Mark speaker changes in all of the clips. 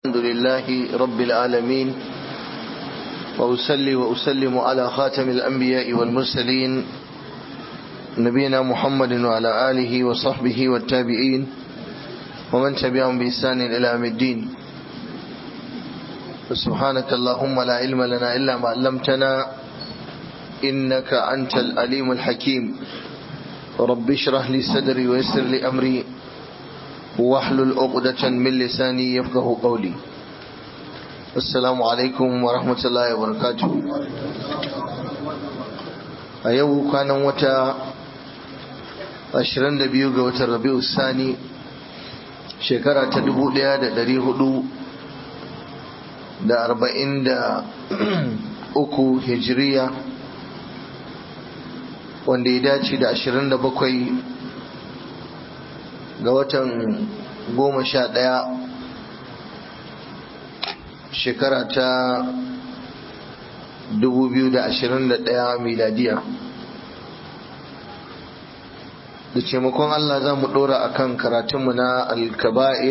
Speaker 1: الحمد لله رب العالمين وأسلي وأسلم على خاتم الأنبياء والمرسلين نبينا محمد وعلى آله وصحبه والتابعين ومن تبعهم بإحسان إلى يوم الدين سبحانك اللهم لا علم لنا إلا ما علمتنا إنك أنت الأليم الحكيم رب اشرح لي صدري ويسر لي أمري واحلل عقدة من لساني يفقه قولي السلام عليكم ورحمة الله وبركاته a yau kwanan wata 22 ga watan rabi'u sani shekara ta 1443 hijiriya wanda ya dace da 27 ga watan goma sha ɗaya shekara ta 2021 miladiya da taimakon Allah za mu ɗora a kan karatunmu na alkaba'ir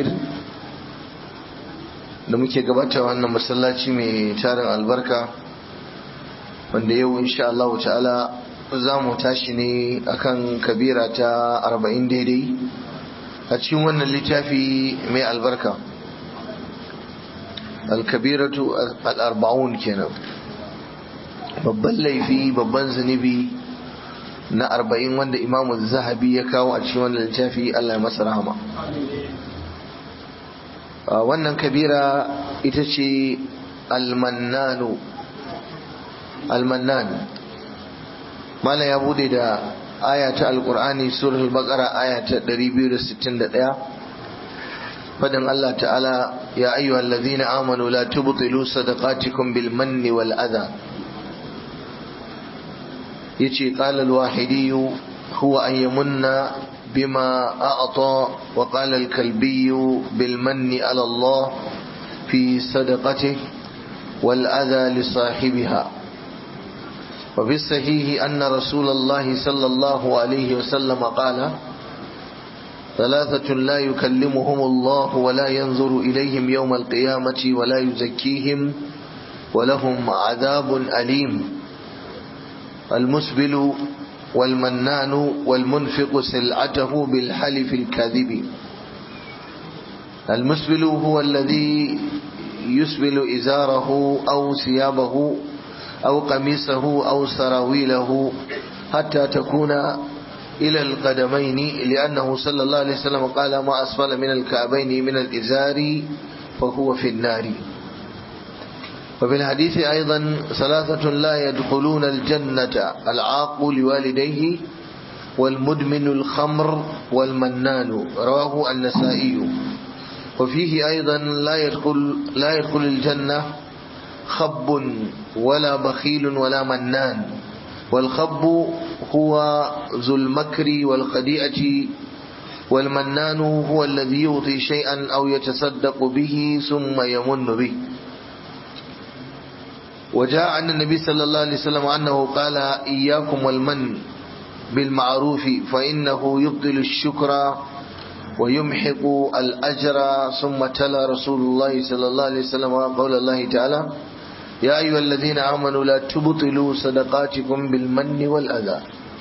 Speaker 1: da muke gabata wannan masallaci mai tarin albarka wanda yau insha Allah ta'ala za mu tashi ne akan kabira ta 40 daidai a cikin wannan littafi mai albarka alkabiratu al'arba'un kenan babban laifi babban zunubi na arba'in wanda imamu zahabi ya kawo a cikin wannan littafi Allah ya masa rahama wannan kabira ita ce almannanu almannan mala ya bude da aya ta alkur'ani suratul baqara aya ta 261 fadin Allah ta'ala ya ayyuhal ladhina amanu la tubtilu sadaqatikum bil manni wal adha yace qala al wahidi huwa an yamunna bima a'ta wa qala al kalbi bil manni ala Allah fi sadaqatihi wal adha li sahibiha وفي الصحيح أن رسول الله صلى الله عليه وسلم قال ثلاثة لا يكلمهم الله ولا ينظر إليهم يوم القيامة ولا يزكيهم ولهم عذاب أليم المسبل والمنان والمنفق سلعته بالحلف الكاذب المسبل هو الذي يسبل إزاره أو ثيابه أو قميصه أو سراويله حتى تكون إلى القدمين لأنه صلى الله عليه وسلم قال ما أسفل من الكعبين من الإزار فهو في النار وفي الحديث أيضا ثلاثة لا يدخلون الجنة العاق لوالديه والمدمن الخمر والمنان رواه النسائي وفيه أيضا لا يدخل, لا يدخل الجنة خب ولا بخيل ولا منان والخب هو ذو المكر والخديئة والمنان هو الذي يعطي شيئا أو يتصدق به ثم يمن به وجاء عن النبي صلى الله عليه وسلم أنه قال إياكم والمن بالمعروف فإنه يبطل الشكر ويمحق الأجر ثم تلا رسول الله صلى الله عليه وسلم قول الله تعالى يا أيها الذين آمنوا لا تبطلوا صدقاتكم بالمن والأذى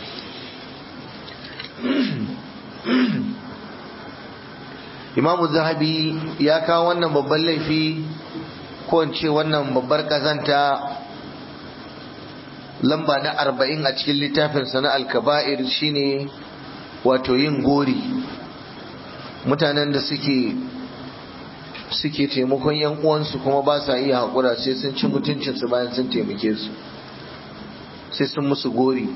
Speaker 1: Imam Zahabi ya kawo wannan babban laifi ko in ce wannan babbar kazanta lamba na arba'in a cikin littafinsa na alkaba'ir shine wato yin gori mutanen da suke suke taimakon yan uwansu kuma ba sa iya haƙura sai sun ci mutuncinsu bayan sun taimake su sai sun musu gori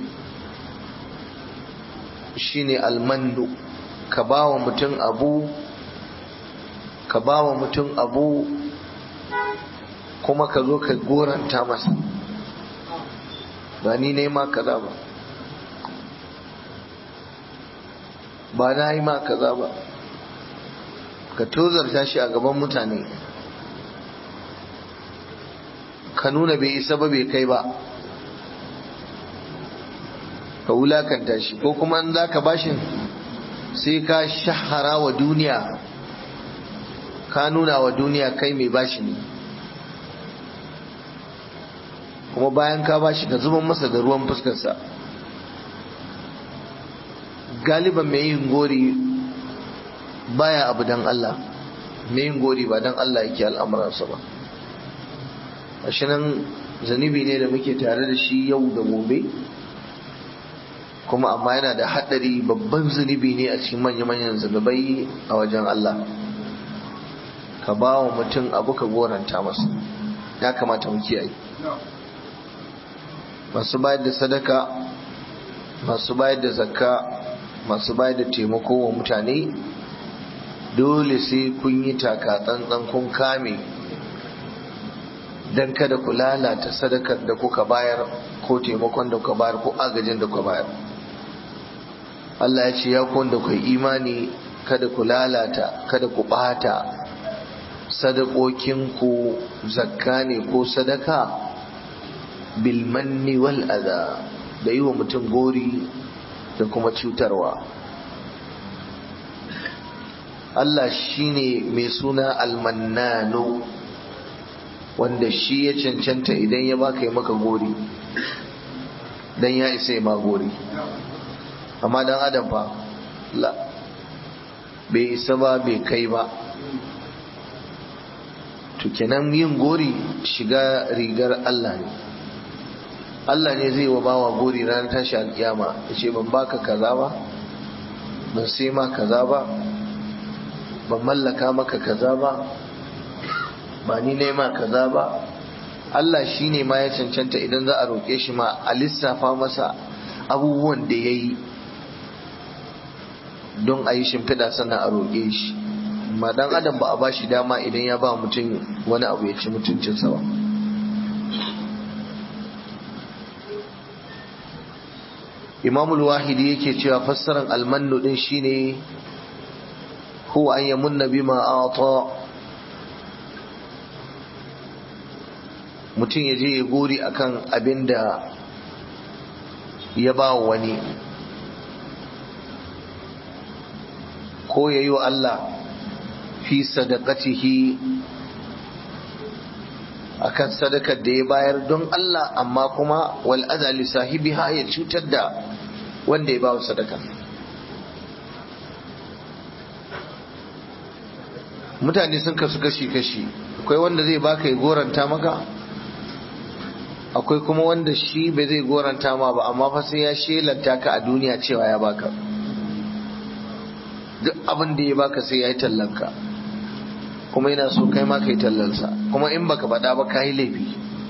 Speaker 1: shine almandu ka ba wa mutum abu ka ba wa mutum abu kuma ka zo ka goranta masa ba ni ne ma kaza ba ba na yi ma kaza ba ka tozarta shi a gaban mutane ka nuna bai isa ba bai kai ba ka wulakanta shi ko kuma in za ka bashin sai ka shahara wa duniya ka nuna wa duniya kai mai bashi ne kuma bayan ka bashi ka zuban masa da ruwan fuskarsa galiban mai yin gori baya abu dan Allah mai yin gori ba dan Allah yake al'amuransa ba shi nan zanibi ne da muke tare da shi yau da gobe kuma amma yana da haɗari babban zunubi ne a cikin manya-manyan zunubai a wajen Allah ka ba wa mutum abu ka goranta masa ya kamata mu kiyaye masu bayar da sadaka masu bayar da zakka masu bayar da taimako wa mutane dole sai kun yi taka tsantsan kun kame don kada ku lalata sadakar da kuka bayar ko taimakon da kuka bayar ko agajin da kuka bayar Allah ya ce ya da ku imani kada ku lalata kada ku bata sadakokinku zakka ne ko sadaka bilmanni wal adha da yi wa mutum gori da kuma cutarwa Allah shine mai suna almannano wanda shi ya cancanta idan ya baka yi maka gori dan ya isa ya ma gori amma dan adam fa la bai isa ba bai kai ba to kenan yin gori shiga rigar Allah ne Allah ne zai wa bawa gori ranar tashi alkiyama ya ce ban baka kaza ba ban sai ma kaza ba ban mallaka maka kaza ba ba ni ne ma kaza ba Allah shi ne ma ya cancanta idan za a roƙe shi ma a lissafa masa abubuwan da ya yi don a yi shimfiɗa sannan a roƙe shi ma dan adam ba a ba shi dama idan ya ba mutum wani abu ya ci mutuncinsa ba imamul wahidi yake cewa fassarar almannu din shine huwa an yamunna bima ata mutum ya je ya gori akan abin da ya ba wani ko ya yi wa Allah fi sadaqatihi akan sadakar da ya bayar don Allah amma kuma wal adali sahibi ha ya cutar da wanda ya ba wa sadaka mutane sun kasu kashi-kashi akwai wanda zai baka ya goranta maka akwai kuma wanda shi bai zai goranta ma ba amma fa sai ya shelanta ka a duniya cewa ya baka duk abin da ya baka sai ya yi tallanka kuma yana so kai ma kai tallansa kuma in baka faɗa ba ka yi laifi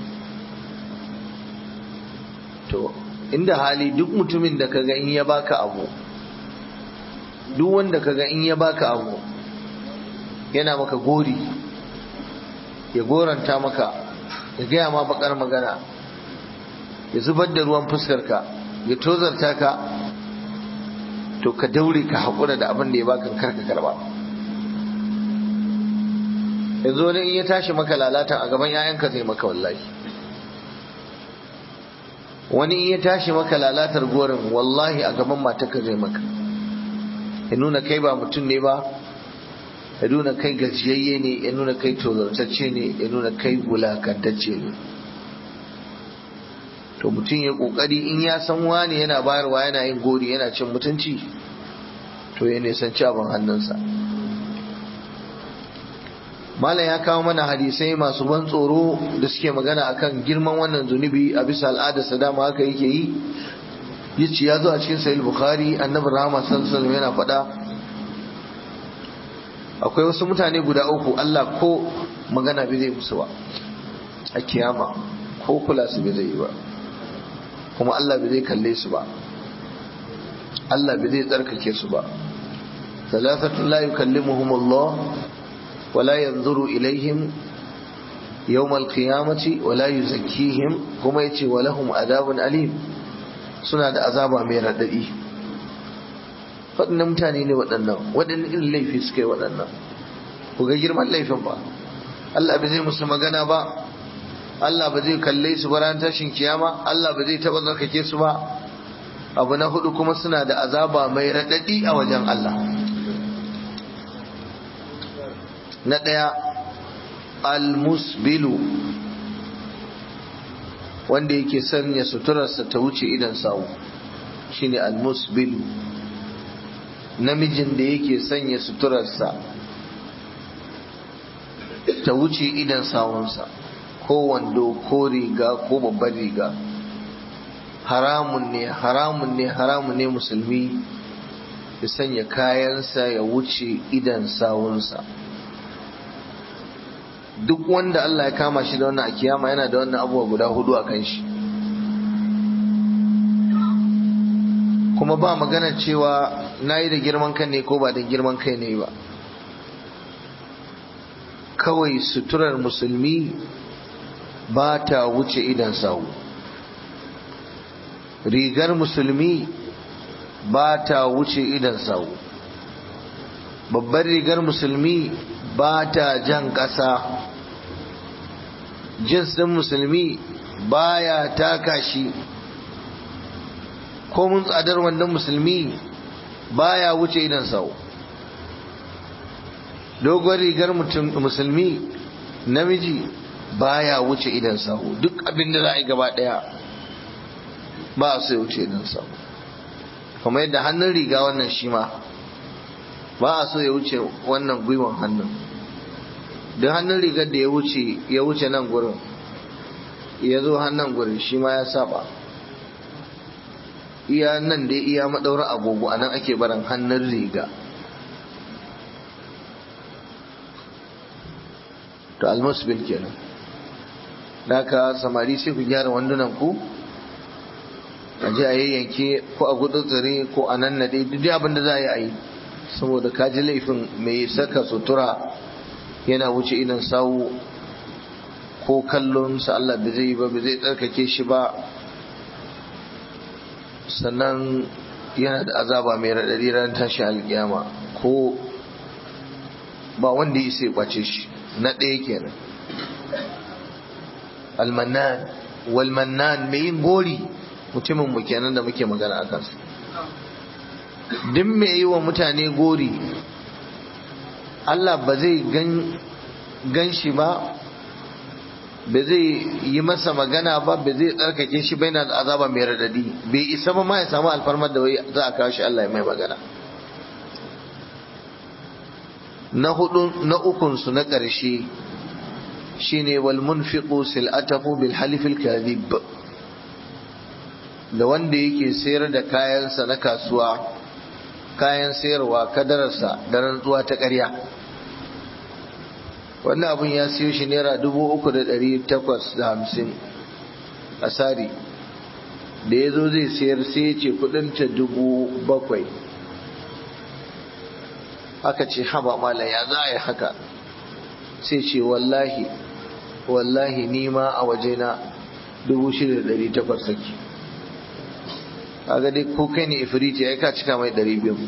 Speaker 1: to inda hali duk mutumin da kaga in ya baka abu duk wanda kaga in ya baka abu yana maka gori ya goranta maka ya gaya ma bakar magana ya zubar da ruwan fuskarka ya tozarta ka to ka daure ka haƙura da abin da ya baka karka karba yanzu wani in ya tashi maka lalata a gaban 'ya'yanka zai maka wallahi wani in ya tashi maka lalatar gorin wallahi a gaban matarka zai maka ya nuna kai ba mutum ne ba ya nuna kai gajiyayye ne ya nuna kai tozartacce ne ya nuna kai wulakantacce ne to mutum ya kokari in ya san wani yana bayarwa yana yin gori yana cin mutunci to ya nisanci abin hannunsa malam ya kawo mana hadisai masu ban tsoro da suke magana akan girman wannan zunubi a bisa al'adarsa dama haka yake yi yace ya zo a cikin sahih bukhari annabi rahama sallallahu alaihi yana faɗa akwai wasu mutane guda uku Allah ko magana bai zai musu ba a kiyama ko kula su bai zai yi ba kuma Allah bai zai kalle su ba Allah bai zai tsarkake su ba ثلاثة لا يكلمهم الله ولا ينظر إليهم يوم القيامة ولا يزكيهم كما يتي ولهم عذاب أليم suna da azaba mai raɗaɗi waɗannan mutane ne waɗannan waɗannan irin laifi suka yi waɗannan ku ga girman laifin ba Allah ba zai musu magana ba Allah ba zai kalle su ba ran tashin kiyama Allah ba zai taɓa zarkake su ba abu na hudu kuma suna da azaba mai raɗaɗi a wajen Allah na ɗaya almusbilu wanda yake sanya suturarsa ta wuce idan sawu shine almusbilu namijin da yake sanya suturarsa ta wuce idan sawunsa ko wando ko riga ko babbar riga haramun ne haramun ne haramun ne musulmi ya sanya kayansa ya wuce idan sawunsa duk wanda Allah ya kama shi da wannan a kiyama yana da wannan abubuwa guda hudu a kan shi kuma ba magana cewa na yi da girman kan ne ko ba da girman kai ne ba kawai suturar musulmi ba ta wuce idan sawu rigar musulmi ba ta wuce idan sawu babbar rigar musulmi ba ta jan ƙasa jins ɗin musulmi baya taka shi ko mun tsadar wannan musulmi baya wuce idan sau dogon rigar musulmi namiji baya wuce idan sau duk abin da za a yi gaba ɗaya ba a so ya wuce idan sau kuma yadda hannun riga wannan shi ma ba a so ya wuce wannan gwiwan hannun duk hannun rigar da ya wuce ya wuce nan gurin ya zo hannun gurin shi ma ya saba iya nan dai iya maɗaura agogo a nan ake barin hannun riga to almusbil kenan ka samari sai ku gyara wandunan ku a je a yayyanke ko a gudu tsire ko a nan nade duk abin da za a yi a yi saboda ka ji laifin mai saka sutura yana wuce idan sawu ko kallon sa Allah da zai yi ba zai tsarkake shi ba sannan yana da azaba mai raɗaɗi ran tashi alƙiyama ko ba wanda ya sai kwace shi na ɗaya kenan almannan walmannan mai yin gori mutumin mu kenan da muke magana a kansu duk mai yi wa mutane gori Allah ba zai gan shi ba ba zai yi masa magana ba ba zai tsarkake shi bai na da azaba mai radadi bai isa ba ma ya samu alfarmar da wai za a kawo shi Allah ya mai magana na hudu na ukun su na ƙarshe shine wal munfiqu sil'atahu bil halif al kadhib da wanda yake sayar da kayansa na kasuwa kayan sayarwa kadararsa da rantsuwa ta ƙarya wannan abun ya siyo shi naira dubu uku da ɗari takwas da hamsin a sari da ya zo zai sayar sai ya ce kudinta dubu bakwai aka ce haba mala ya za a yi haka sai ce wallahi wallahi nima a wajena dubu shida da ɗari takwas saki kaga dai ko kai ne ifiriti ya ka cika mai ɗari biyu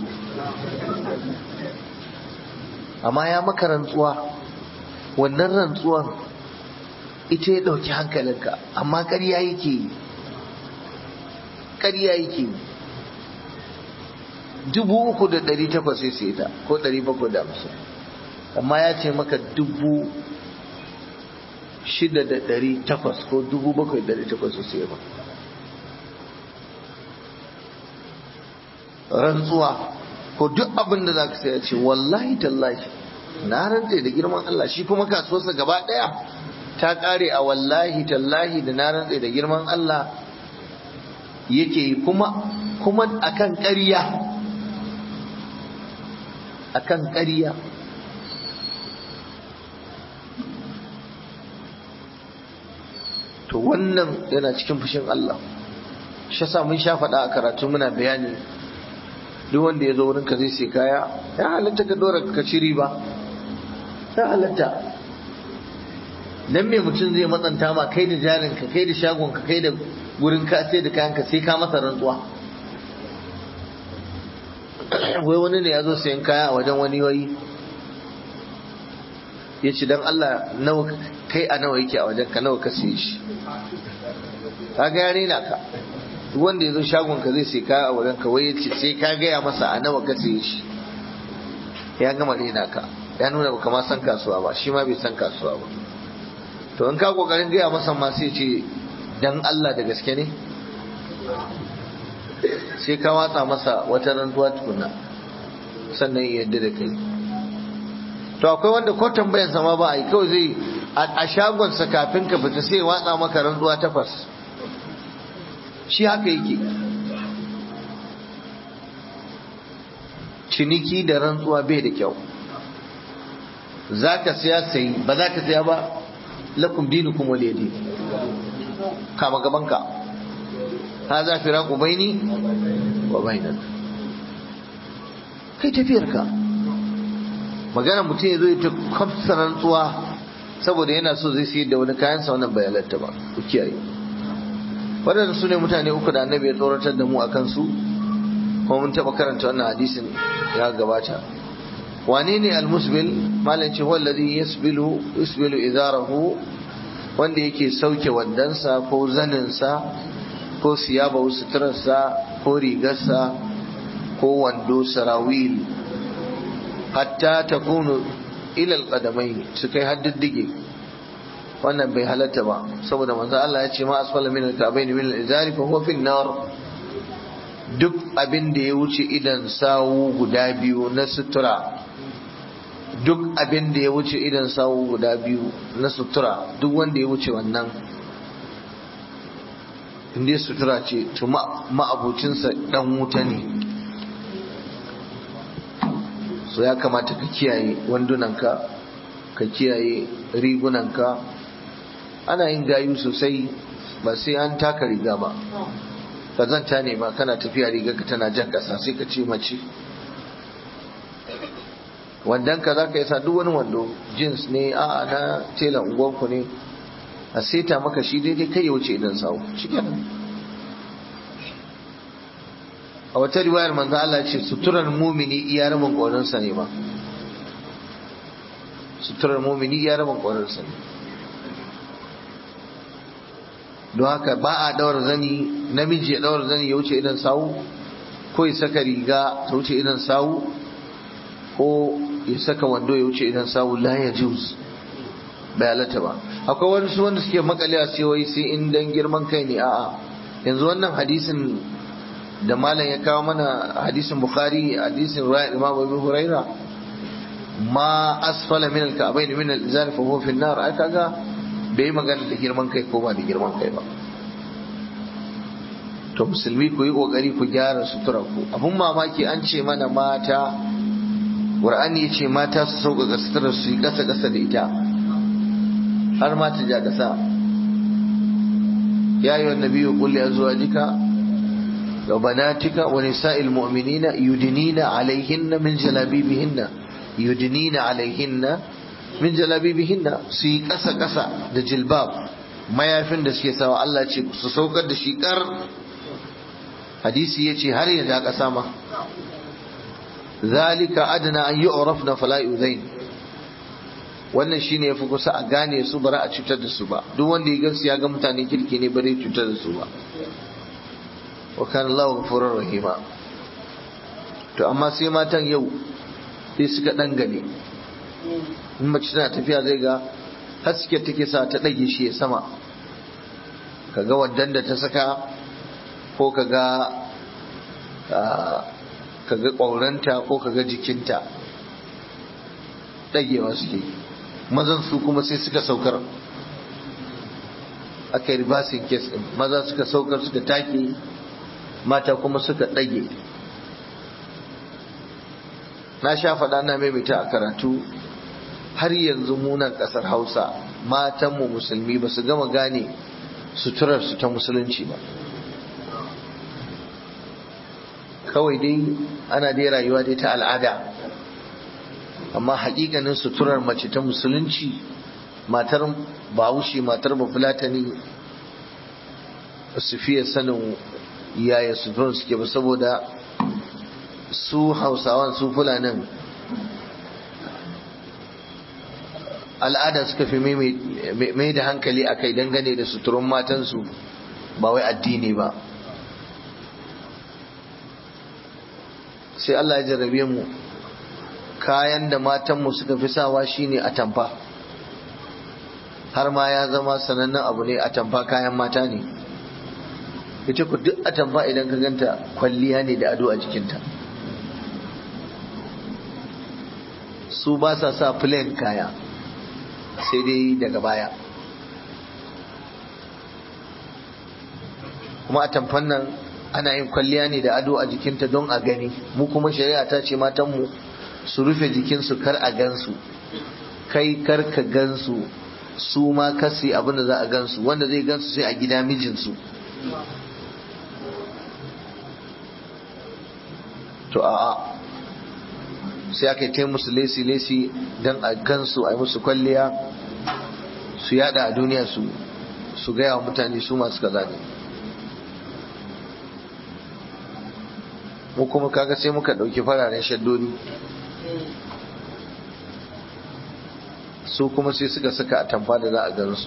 Speaker 1: amma ya maka rantsuwa wannan rantsuwan ita ya ɗauki hankalinka amma ƙarya yake yi ƙarya yake yi dubu uku da ɗari takwas sai sai ta ko ɗari bakwai da hamsin amma ya ce maka dubu shida da ɗari takwas ko dubu bakwai da ɗari takwas sai ba rantsuwa ko duk abin da za ka sai ce wallahi tallahi na rantse da girman Allah shi kuma kasuwarsa gaba ɗaya ta ƙare a wallahi tallahi da na rantse da girman Allah yake yi kuma kuma akan ƙarya akan ƙarya to wannan yana cikin fushin Allah shi sa mun sha faɗa a karatu muna bayani duk wanda ya zo wurin ka zai sai kaya ya halatta ka dora ka ci riba ya halatta dan me mutum zai matsanta ma kai da jarin ka kai da shagon ka kai da gurin ka sai da kayan ka sai ka masa rantsuwa wai wani ne ya zo sayan kaya a wajen wani wai ya ce don Allah nawa kai a nawa yake a wajen ka nawa ka siye shi ka ga yare na ka wanda ya zo shagon ka zai sai kaya a wajen ka wai ya ce sai ka gaya masa a nawa ka siye shi ya gama rena ka ya nuna baka ma san kasuwa ba shi ma bai san kasuwa ba to in ka kokarin gaya masa ma sai ce dan Allah da gaske ne sai ka watsa masa wata rantuwa tukuna sannan ya yadda da kai to akwai wanda ko tambayan sama ba a yi kawai zai a shagonsa kafin ka fita sai watsa maka rantuwa takwas shi haka yake ciniki da rantsuwa bai da kyau za ka siya sayi ba za ka siya ba lakum dinukum waliyadi kama gabanka hadha firaqu baini wa bainak kai tafiyarka magana mutum ya zo ya ta kwamsa rantsuwa saboda yana so zai sayar da wani kayansa wannan bai halatta ba ku kiyaye waɗanda su ne mutane uku da annabi ya tsoratar da mu a kansu kuma mun taɓa karanta wannan hadisin ya gabata wane ne almusbil malam ce wallazi yasbilu yasbilu idarahu wanda yake sauke wandansa ko zaninsa ko siyaba suturarsa ko rigarsa ko wando sarawil hatta takunu ila alqadamain su kai haddiddige wannan bai halatta ba saboda manzo Allah ya ce ma asfala min alka'bayn min alizari fa huwa fi nar duk abin da ya wuce idan sawu guda biyu na sutura duk abin da ya wuce idan sawu guda biyu na sutura duk wanda ya wuce wannan inda sutura ce to ma'abucinsa dan wuta ne so ya kamata ka kiyaye wandunanka ka kiyaye rigunanka ana yin gayu sosai ba sai an taka riga ba kazanta ne ma kana tafiya riga ka tana jan kasa sai ka ce mace wandan ka za ka yi sa duk wani wando jeans ne a na tela unguwanku ne a seta maka shi daidai kai ya wuce idan sawu shi a wata riwayar manzo Allah ce suturar mumini iya rabin ƙwarinsa ne ba suturar mumini iya rabin ƙwarinsa ne don haka ba a daura zani namiji ya daura zani ya wuce idan sawu ko ya saka riga ta wuce idan sawu ko ya saka wando ya wuce idan sawu la ya juz bai halatta ba akwai wani su wanda suke makale a wai sai in dan girman kai ne a'a yanzu wannan hadisin da malam ya kawo mana hadisin bukhari hadisin ruwa imam abu huraira ma asfala min al-ka'bayn min al-izar fa huwa fi an-nar ai kaga bai magana da girman kai ko ba da girman kai ba to musulmi ku yi kokari ku gyara sutura ku abun mamaki an ce mana mata qur'ani ya ce mata su sauka ga sutura su yi kasa kasa da ita har ma ta ja kasa ya yi wa nabiyyu qul li azwajika wa banatika wa nisa'il mu'minina yudnina alaihinna min jalabibihinna yudnina alaihinna min jalabibihinna su yi ƙasa ƙasa da jilbab mayafin da suke sawa Allah ce su saukar da shi kar hadisi ya ce har ya ja ƙasa ma zalika adana an yi na fala yuzain wannan shine yafi kusa a gane su bara a cutar da su ba duk wanda ya gansu ya ga mutane kirki ne bare cutar da su ba wa kana Allah ghafurur rahima to amma sai matan yau sai suka dangane in mace tana tafiya zai ga haske take sa ta ɗage shi sama kaga waddan da ta saka ko kaga kaga ƙwauranta ko kaga jikinta ɗagewa suke mazan su kuma sai suka saukar aka yi ribasin kes ɗin maza suka saukar suka take mata kuma suka ɗage na sha faɗa na maimaita a karatu har yanzu munan ƙasar hausa matanmu musulmi ba su gama gane suturarsu ta musulunci ba kawai dai ana dai rayuwa dai ta al'ada amma hakikanin suturar mace ta musulunci matar bahaushe matar bafulatani su fiye sanin yaya suturar suke ba saboda su hausawan su fulanin al'ada suka fi mai da hankali a kai dangane da suturun matansu ba wai addini ba sai Allah ya jarrabe mu kayan da matanmu suka fi sawa shine atamfa har ma ya zama sanannen abu ne atamfa kayan mata ne ita ku duk atamfa idan ka ganta kwalliya ne da ado a jikinta su ba sa sa plain kaya sai dai daga baya kuma atamfan nan ana yin kwalliya ne da ado a jikinta don a gani mu kuma shari'a ta ce matanmu su rufe jikinsu kar a gansu kai kar ka gansu su ma kasi abin da za a gansu wanda zai gansu sai a gida mijinsu to a'a sai aka yi musu lesi-lesi don a gansu a yi musu kwalliya su yada a duniya su su gaya wa mutane su masu kaza ne mu kuma kaga sai muka ɗauki fararen shaddoni su kuma sai suka saka a tamfa da za a gansu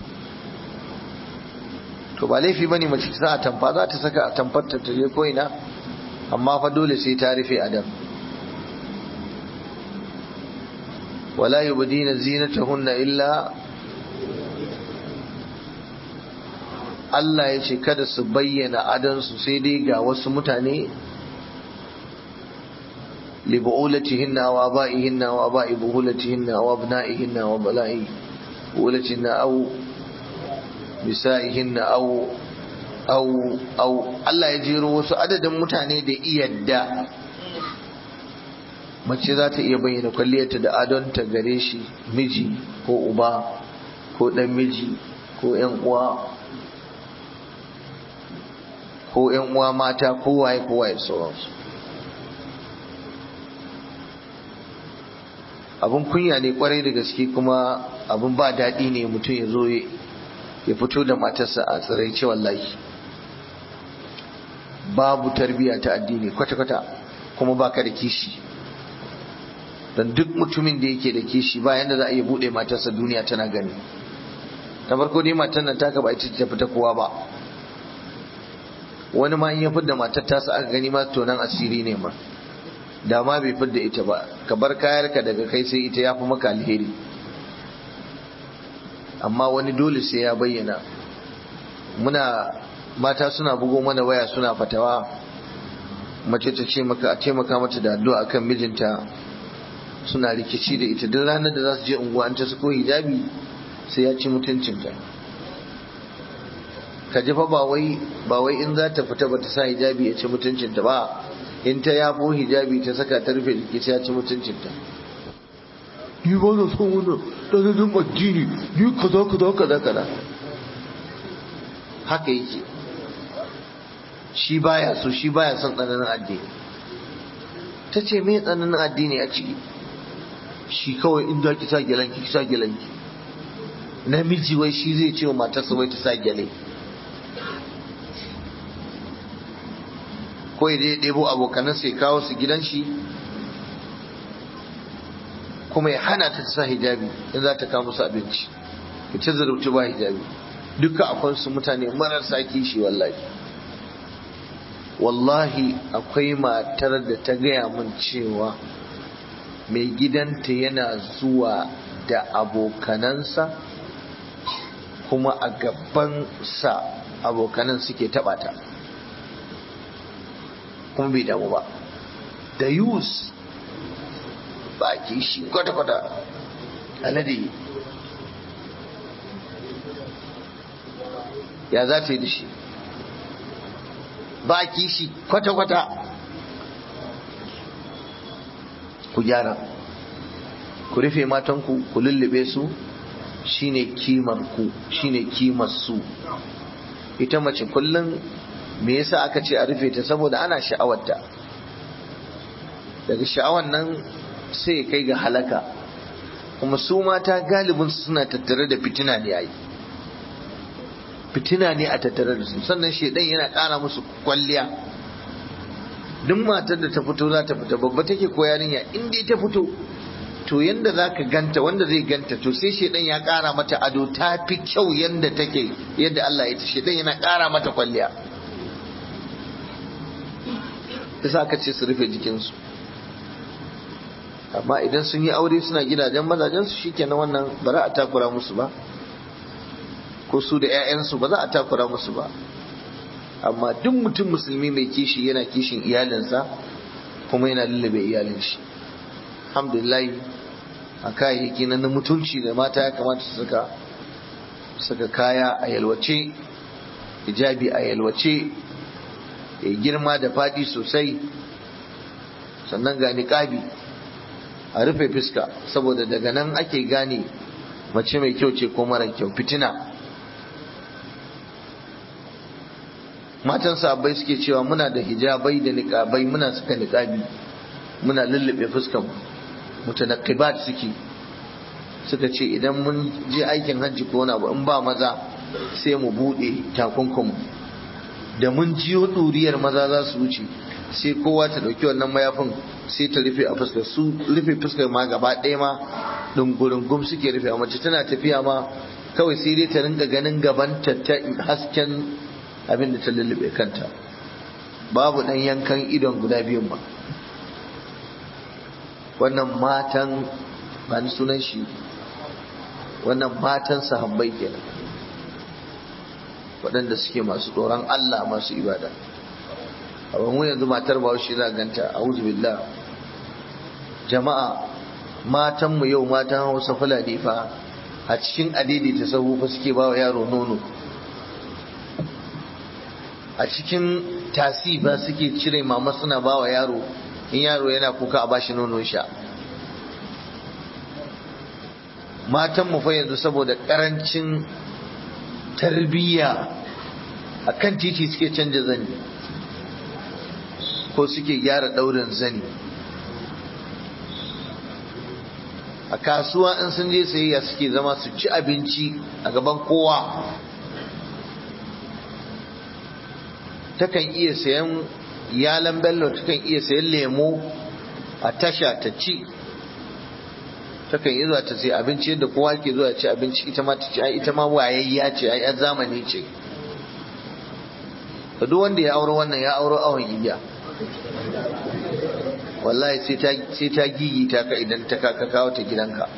Speaker 1: to ba laifi bane mace ta a tamfa za ta saka a tamfar ta je ko ina amma fa dole sai ta rufe adam wala yubdina zinatahunna illa Allah ya ce kada su bayyana adansu sai dai ga wasu mutane لبعولتهن وآبائهن وآباء بهولتهن وأبنائهن وبلاء بهولتهن أو نسائهن أو أو أو الله يجيرو wasu adadin mutane da iyadda mace za ta iya bayyana kwalliyarta da adonta gare shi miji ko uba ko dan miji ko yan uwa ko yan uwa mata ko waye ko waye sauransu abun kunya ne kwarai da gaske kuma abun ba daɗi ne mutum ya zo ya fito da matarsa a tsiraice wallahi babu tarbiya ta addini kwata-kwata kuma baka da kishi don duk mutumin da yake da kishi ba yanda za a iya buɗe matarsa duniya tana gani ta farko dai matar nan taka ba ita ta fita kowa ba wani ma in ya fidda matar tasa aka gani ma tonan asiri ne ma da ma bai fidda ita ba ka bar kayarka daga kai sai ita ya fi maka alheri amma wani dole sai ya bayyana muna mata suna bugo mana waya suna fatawa mace ta ce maka a taimaka mata da addu'a akan mijinta suna rikici da ita duk ranar da za su je unguwa an ta ko hijabi sai ya ci mutuncinta ka ji fa ba wai ba wai in za ta fita ba ta sa hijabi ya ci mutuncinta ba in ta yafo hijabi ta saka ta rufe jiki sai ya ci mutuncinta ni ba na son wannan tsananin addini ni kaza kaza kaza kaza haka yake shi baya so shi baya son tsananin addini ta ce me tsananin addini a ciki shi kawai in za ki sa gyalanki ki sa gyalanki namiji wai shi zai ce wa matarsa wai ta sa gyale ko ya je ɗebo abokanan sai kawo su gidan shi kuma ya hana ta sa hijabi in za ta kawo musu abinci ya ci zarauci ba hijabi duka akwai su mutane marasa kishi wallahi wallahi akwai matar da ta gaya min cewa mai gidanta yana zuwa da abokanansa kuma a gaban sa abokanan suke taɓa ta kuma bai damu ba da yus baki shi kwata-kwata alade ya za ta yi da shi baki shi kwata-kwata ku gyara ku rufe matanku ku lullube su shine kimar ku shine kimar su ita mace kullum me yasa aka ce a rufe ta saboda ana sha'awarta daga sha'awar nan sai kai ga halaka kuma su mata galibin suna tattare da fitina ne yayi fitina ne a tattare da su sannan shedan yana ƙara musu kwalliya duk matar da ta fito za ta fita babba take ko yarinya in dai ta fito to yanda za ka ganta wanda zai ganta to sai shedan ya ƙara mata ado ta fi kyau yanda take yadda Allah ya ce shedan yana ƙara mata kwalliya yasa aka ce su rufe jikinsu amma idan sun yi aure suna gidajen mazajensu shikenan wannan ba za a takura musu ba ko su da 'ya'yansu ba za a takura musu ba amma duk mutum musulmi mai kishi yana kishin iyalinsa kuma yana lullube iyalin shi alhamdulillah a kayayyaki na mutunci da mata ya kamata su saka saka kaya a yalwace hijabi a yalwace ya girma da fadi sosai sannan ga niqabi a rufe fuska saboda daga nan ake gane mace mai kyau ce ko mara kyau fitina matan sahabbai suke cewa muna da hijabai da niqabai muna saka niqabi muna lullube fuskan mutanaqqibat suke suka ce idan mun je aikin hajji ko wani abu in ba maza sai mu bude takunkum da mun jiyo ɗuriyar maza za su wuce sai kowa ta ɗauki wannan mayafin sai ta rufe a fuskar su rufe fuskar ma gaba ɗaya ma ɗungurungum suke rufe a mace tana tafiya ma kawai sai dai ta rinka ganin gaban ta hasken abin da ta lullube kanta babu ɗan yankan idon guda biyun ba wannan matan ba ni sunan shi wannan matan sahabbai kenan waɗanda suke masu tsoron Allah masu ibada amma mu yanzu matar bahaushe za ganta a billah jama'a matan mu yau matan hausa fulani fa a cikin adidi ta sahu fa suke bawa yaro nono a cikin tasi ba suke cire mama suna bawa yaro in yaro yana kuka a bashi nono sha matan mu fa yanzu saboda karancin tarbiyya a kan titi suke canja zani ko suke gyara ɗaurin zani a kasuwa in sun je sayayya suke zama su ci abinci a gaban kowa takan iya sayan yalan bello takan iya sayan lemo a tasha ta ci takan yi zuwa ta sai abinci yadda kowa ke zuwa ci abinci ita ma ta ci ai ita ma wayayya ce ai yan zamani ce to duk wanda ya auro wannan ya auro awon igiya wallahi sai ta sai ta gigita ka idan ta ka kawo ta gidanka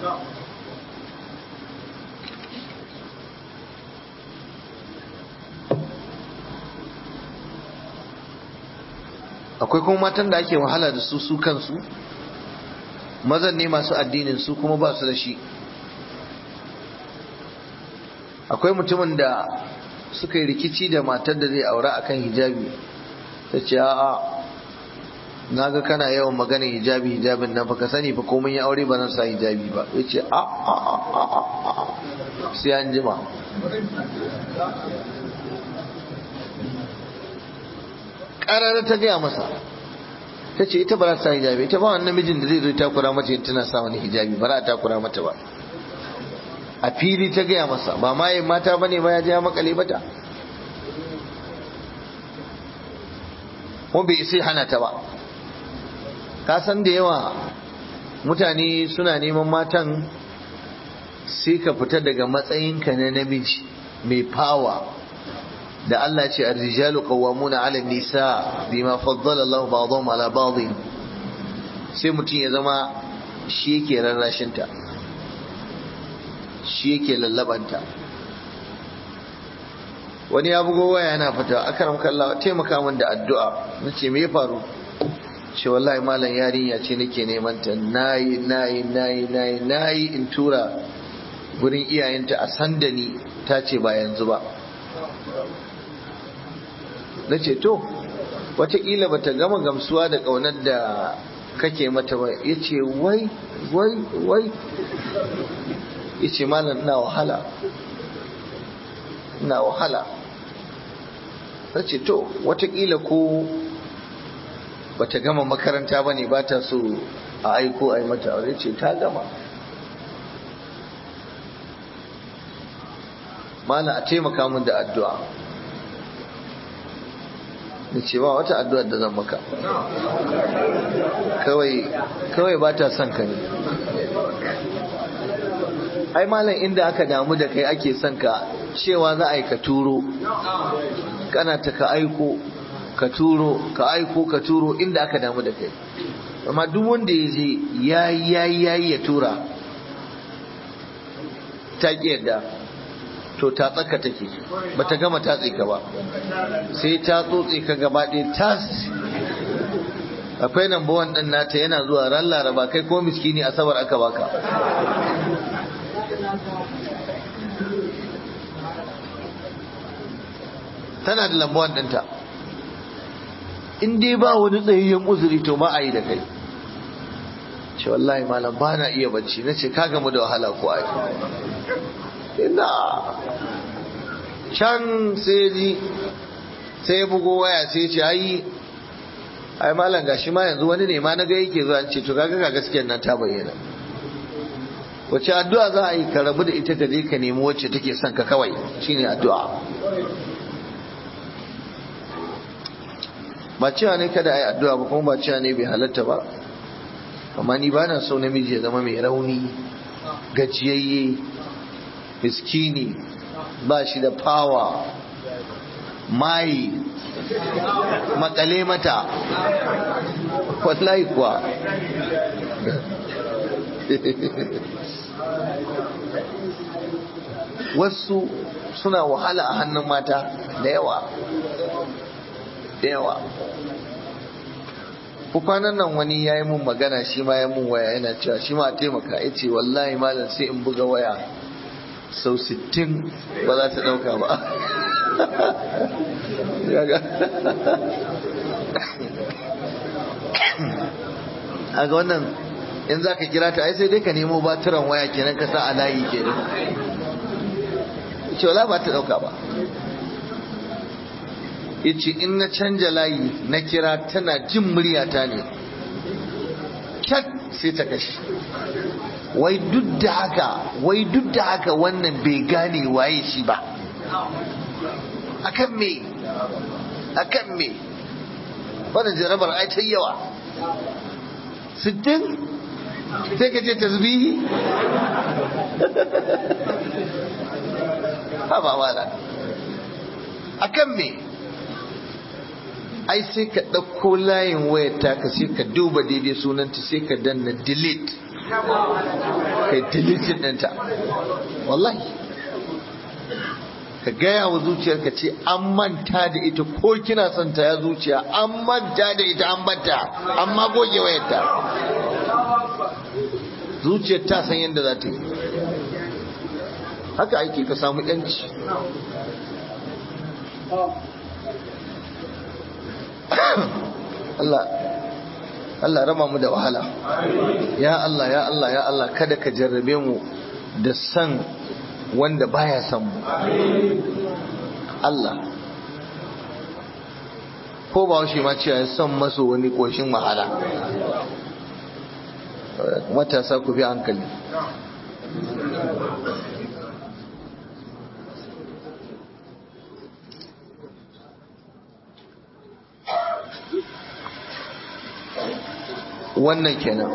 Speaker 1: akwai kuma matan da ake wahala da su su kansu mazan ne masu addinin su kuma ba su da shi akwai mutumin da suka yi rikici da matar da zai aura akan hijabi ta ce a'a na ga kana yawan maganin hijabi hijabin nan baka sani fa komai ya aure ba zan sa hijabi ba ya ce a a a a a sai an jima ƙarar ta gaya masa ta ce ita ba za ta sa hijabi ita ba wani namijin da zai zo takura mata tana sa wani hijabi ba za a takura mata ba a fili ta gaya masa ba ma yin mata ba ne ba ya je ya makale bata ko bai sai hana ta ba ka san da yawa mutane suna neman matan sai ka fita daga matsayinka na namiji mai fawa da Allah ce ar-rijalu qawwamuna 'ala an-nisa bima faddala Allah ba'dahum 'ala ba'd sai mutum ya zama shi yake rarrashin ta shi yake lallabanta wani ya bugo waya yana fita akaram kallah taimaka min da addu'a nace me ya faru ce wallahi malam yarinya ce nake neman ta nayi nayi nayi nayi nayi in tura gurin iyayenta a sandani ta ce ba yanzu ba na ce to watakila bata gama gamsuwa da ƙaunar da kake mata ba ya ce wai wai wai ya ce malam ina wahala ina wahala na ce to watakila ko bata gama makaranta ba ne ba ta so a aiko a yi mata aure ce ta gama malam a taimaka min da addu'a da ce ba wata addu'ar da zan maka kawai ba ta son ka ne ai malam inda aka damu da kai ake son ka cewa za a yi ka turo kana ta ka aiko ka turo ka aiko ka turo inda aka damu da kai amma duk wanda ya je ya yi ya ya tura ta ƙi yadda to ta tsaka take ba ta gama ta ka ba sai ta tsotse ka gaba ɗaya tas akwai number one ɗin nata yana zuwa ran laraba kai ko miskini asabar aka baka tana da number one ɗinta in dai ba wani tsayayyen uzuri to ba a yi da kai ce wallahi malam ba na iya bacci na ce ka gamu da wahala ko ai ina can sai ji sai bugo waya sai ce ai ai malam gashi ma yanzu wani ne ma na ga yake zuwa ce to kaga ga gaskiyar nan ta bayyana wace addu'a za a yi ka rabu da ita ka je ka nemi wacce take son ka kawai shine addu'a ba cewa ne kada a yi addu'a ba kuma ba cewa ne bai halatta ba amma ni ba na so namiji ya zama mai rauni gajiyayye miskini ba shi da fawa mai makale mata wallahi kuwa wasu suna wahala a hannun mata da yawa da yawa kwanan nan wani ya yi mun magana shi ma ya mun waya yana cewa shi ma a taimaka ya ce wallahi malam sai in buga waya sau 60 ba za ta dauka ba a ga wannan in za ka kira ta ai sai dai ka nemo batiran waya kenan ka sa a layi kenan ce wala ba ta dauka ba yace in na canja layi na kira tana jin muryata ne cat sai ta kashe wai duk da haka wai duk da haka wannan bai gane waye shi ba akan me akan me wannan jarabar ai ta yawa sittin sai ka ce tasbihi ha ba wala akan me ai sai ka ɗauko layin wayar taka sai ka duba daidai sunanta sai ka danna delete kai delete ɗinta wallahi ka gaya wa zuciyar ka ce an manta da ita ko kina son ta ya zuciya an manta da ita an banta amma goge wayarta zuciyar ta san yadda za ta yi haka ake ka samu yanci Allah Allah rama mu da wahala ya Allah ya Allah ya Allah kada ka jarrabe mu da san wanda baya san mu Allah ko ba shi ma cewa son maso wani koshin wahala matasa ku bi hankali wannan kenan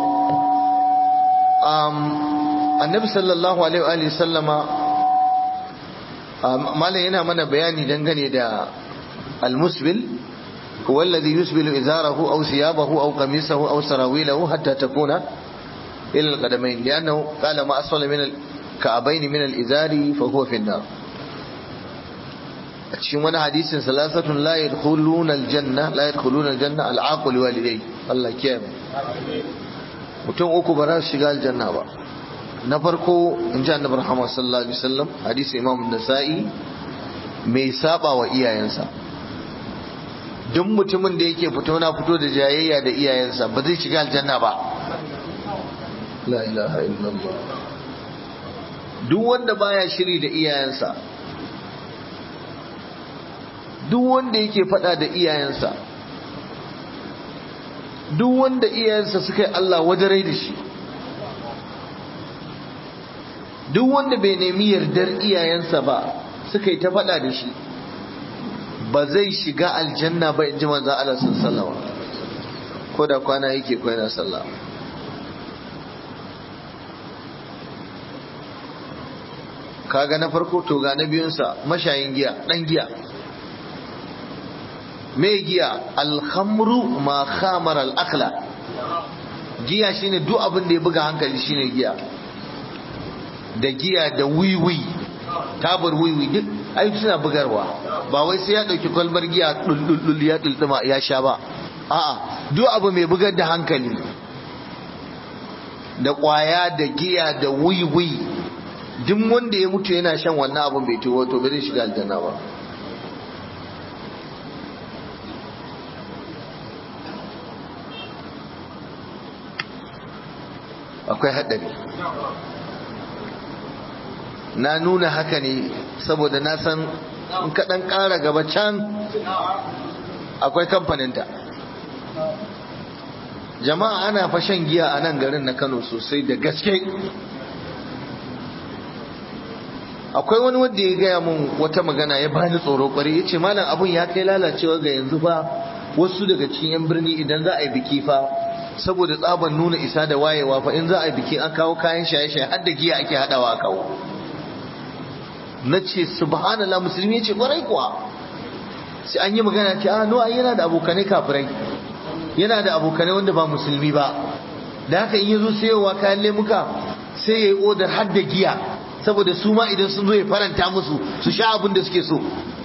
Speaker 1: um, annabi sallallahu alaihi wa sallama malam yana mana bayani dangane da almusbil هو الذي يسبل إزاره أو ثيابه أو قميصه أو سراويله حتى تكون إلى القدمين لأنه قال ما أسفل من الكعبين من الإزار فهو في النار cikin wani hadisin salasatun la yadkhuluna aljanna la yadkhuluna aljanna al'aqul walidai Allah kiyaye mutum uku ba za su shiga aljanna ba na farko in ji annabi Muhammad sallallahu alaihi wasallam hadisi Imam Nasa'i mai saba wa iyayensa duk mutumin da yake fito na fito da jayayya da iyayensa ba zai shiga aljanna ba la ilaha illallah duk wanda baya shiri da iyayensa duk wanda yake fada da iyayensa duk wanda iyayensa suka yi Allah wadarai da shi duk wanda bai nemi yardar iyayensa ba suka yi ta fada da shi ba zai shiga aljanna ba in ji manzan Allah sun sallama ko da kwana yake ko yana sallah kaga na farko to ga na biyunsa mashayin giya dan giya me giya alhamru ma khamar al-akhla giya shine duk abin da ya buga hankali shine giya da giya da wiwi tabar wiwi duk ai suna bugarwa ba wai sai ya dauki kwalbar giya duldul ya dulduma ya sha ba a'a duk abu mai bugar da hankali da kwaya da giya da wiwi duk wanda ya mutu yana shan wannan abin bai tuwo to bai zai shiga aljanna ba akwai haɗari na nuna haka ne saboda na san in kaɗan ƙara gaba can akwai kamfaninta jama'a ana fashan giya a nan garin na kano sosai da gaske akwai wani wanda ya gaya mun wata magana ya bani tsoro kwarai ya ce malam abun ya kai lalacewa ga yanzu fa wasu daga cikin yan birni idan za a yi biki fa saboda tsaban nuna isa da wayewa fa in za a yi biki an kawo kayan shaye-shaye har da giya ake hadawa a kawo na ce subhanallah musulmi ya ce kwarai kuwa sai an yi magana ce a no yana da abokanai kafirai yana da abokanai wanda ba musulmi ba da haka in yazo sayowa kayan lemuka sai ya yi odar har da giya saboda su ma idan sun zo ya faranta musu su sha abin da suke so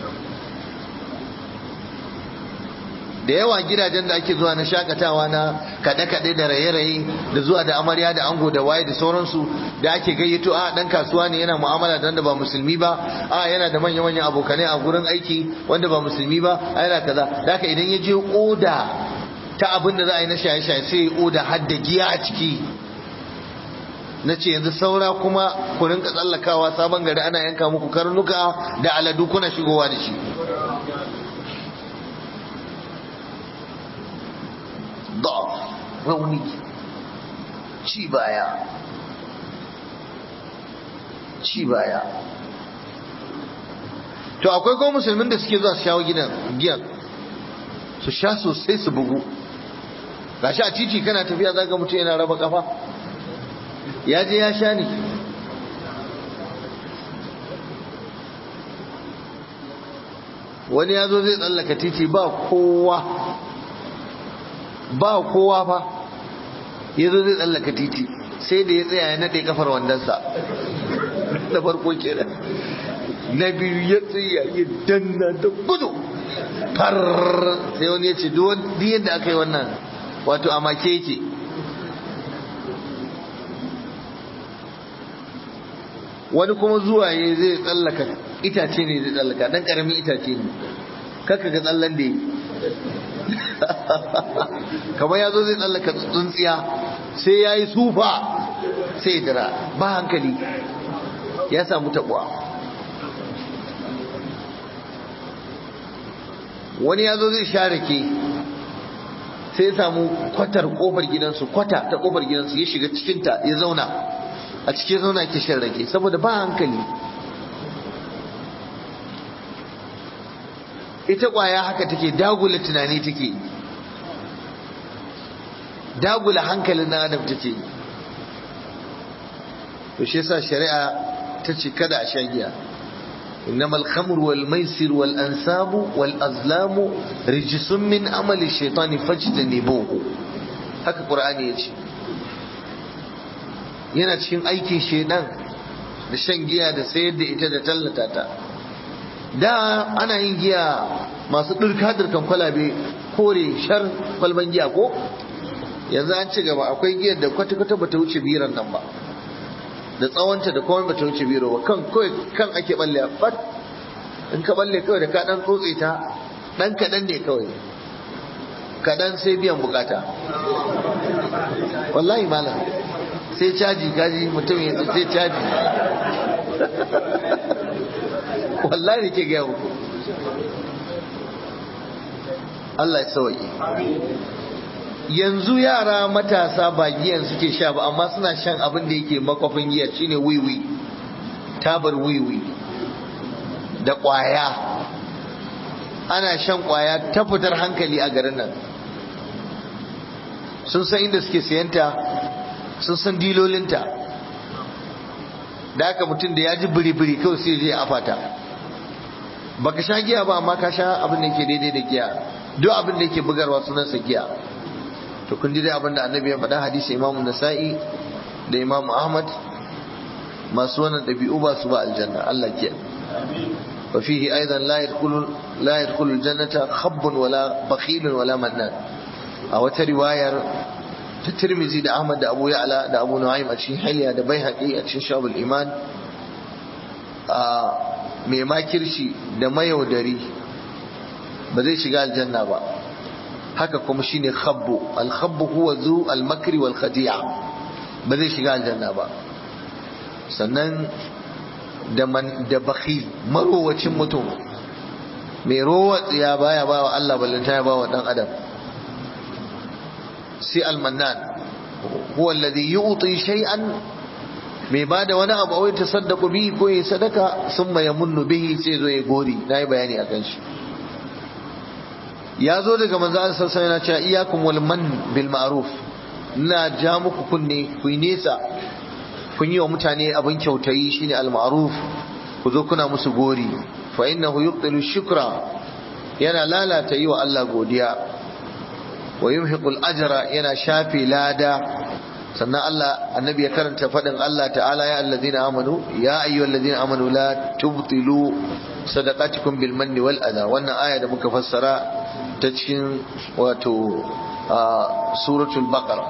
Speaker 1: da yawa gidajen da ake zuwa na shakatawa na kaɗe-kaɗe da raye-raye da zuwa da amarya da ango da waye da sauransu da ake gayyato a ɗan kasuwa ne yana mu'amala da wanda ba musulmi ba a yana da manya-manyan abokanai a gurin aiki wanda ba musulmi ba a yana kaza da haka idan ya je oda ta abin da za a yi na shaye-shaye sai ya oda har da giya a ciki na ce yanzu saura kuma ku rinka tsallakawa sabon gari ana yanka muku karnuka da aladu kuna shigowa da shi ضعف rauni ci baya ci baya to akwai kuma musulmin da suke zuwa su shawo gidan giyan su sha sosai su bugu gashi a titi kana tafiya zaka mutum yana raba kafa ya je ya sha ne wani ya zo zai tsallaka titi ba kowa ba kowa fa ya zo zai tsallaka titi sai da ya tsaya ya naɗe kafar wandonsa na farko kenan na biyu ya tsaya ya danna da gudu far sai wani ya ce duk yadda aka yi wannan wato a make yake wani kuma zuwa ya zai tsallaka itace ne zai tsallaka dan karamin itace ne kaka ga tsallan da yi kamar ya zo zai tsallaka tsuntsiya sai ya yi sufa sai ya dira ba hankali ya samu taɓuwa wani ya zo zai share ke sai ya samu kwatar kofar gidansu kwata ta kofar gidansu ya shiga cikinta ya zauna a cikin zauna ke shan rake saboda ba hankali ita kwaya haka take dagula tunani take dagula hankalin na adam take to shi yasa shari'a ta ce kada a sha giya إنما الخمر والميسر والأنساب والأزلام رجس من عمل الشيطان فاجتنبوه haka Qur'ani ya ce yana cikin aikin shaidan da shan giya da sayar da ita da tallata ta da ana yin giya masu ɗirka-ɗirkan kwalabe kore shar kwalban giya ko yanzu an ci gaba akwai giyar da kwata-kwata bata wuce biran nan ba da tsawonta da komai bata wuce biro ba kan kawai kan ake balle fat in ka balle kawai da ka dan tsotse ta dan kadan ne kawai kadan sai biyan bukata wallahi malam sai caji kaji mutum ya sai caji wallahi ke gaya muku Allah ya sauke yanzu yara matasa ba giyan suke sha ba amma suna shan abin da yake makwafin giya shine wiwi tabar wiwi da kwaya ana shan kwaya ta fitar hankali a garin nan sun san inda suke sayanta sun san dilolinta da haka mutum da ya ji biri-biri kawai sai je afata baka sha giya ba amma ka sha abin da yake daidai da giya duk abin da yake bugarwa sunansa giya to kun ji dai abin da annabi ya faɗa hadisi imamu nasa'i da imamu ahmad masu wannan ɗabi'u ba su ba aljanna Allah ke wa fihi aidan la yadkhulu la yadkhulu aljannata khabbun wala bakhilun wala mannan a wata riwayar ta Tirmizi da Ahmad da Abu Ya'la da Abu Nu'aym a cikin Hilya da Baihaqi a cikin Shabul Iman a mai makirshi da mayaudari ba zai shiga aljanna ba haka kuma shine khabbu al-khabbu huwa zu al-makri wal khadi'a ba zai shiga aljanna ba sannan da man da bakhil marowacin mutum mai rowa tsiya baya ba wa Allah ballanta ya ba wa dan adam sai al-mannan huwa alladhi yu'ti shay'an mai ba da wani abu wai tasaddaqu bihi ko ya sadaka summa yamunnu bihi sai zo ya gori nayi bayani akan shi ya zo daga manzo Allah sallallahu alaihi wasallam yana cewa iyyakum wal man bil ma'ruf ina ja muku kunne ku nesa kun yi wa mutane abin kyautayi shine al ma'ruf ku zo kuna musu gori fa innahu yubtilu shukra yana lalata yi wa Allah godiya wa yumhiqul ajra yana shafe lada sannan Allah annabi ya karanta fadin Allah ta'ala ya allazina amanu ya ayyuhallazina amanu la tubtilu sadaqatikum bil manni wal adha wannan aya da muka fassara ta cikin wato suratul baqara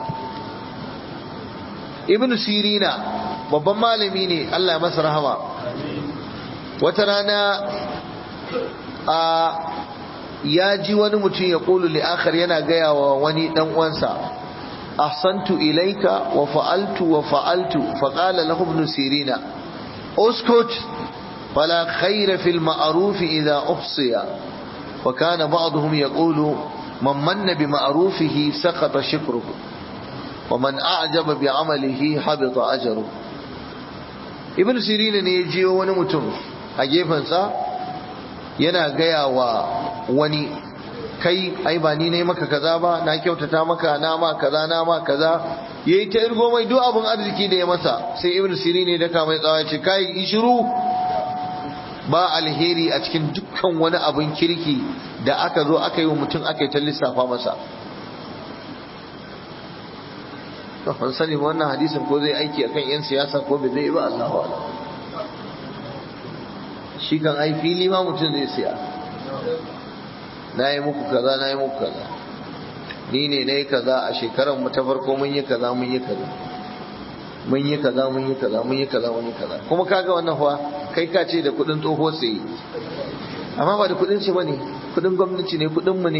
Speaker 1: ibn sirina babban malami ne Allah ya masa rahama wata rana a ya ji wani mutum ya kulu li akhar yana gaya wa wani dan uwansa ahsantu ilaika wa fa'altu wa fa'altu fa qala lahu ibn sirina uskut fala khayra fil ma'ruf idha uhsiya wa kana ba'dhum yaqulu man manna bi ma'rufihi saqata shukruhu wa man a'jaba bi 'amalihi habita ajruhu ibn sirina ne ya je wani mutum a gefensa yana gaya wa wani kai ai ba ni ne maka kaza ba na kyautata maka na ma kaza na ma kaza yayi ta irgo mai duk abin arziki da ya masa sai ibnu sirin ne da mai tsawa ce kai shiru ba alheri a cikin dukkan wani abin kirki da aka zo aka yi wa mutum aka yi ta lissafa masa to ban sani wannan hadisin ko zai aiki akan yan siyasa ko bai zai ba Allahu a'lam shi kan ai fili ma mutum zai siya na yi muku kaza na yi muku kaza ni ne na yi kaza a shekarar mu ta farko mun yi kaza mun yi kaza mun yi kaza mun yi kaza mun yi kaza mun yi kaza kuma kaga wannan fa kai ka ce da kudin tsoho sai amma ba da kudin shi bane kudin gwamnati ne kudin mu ne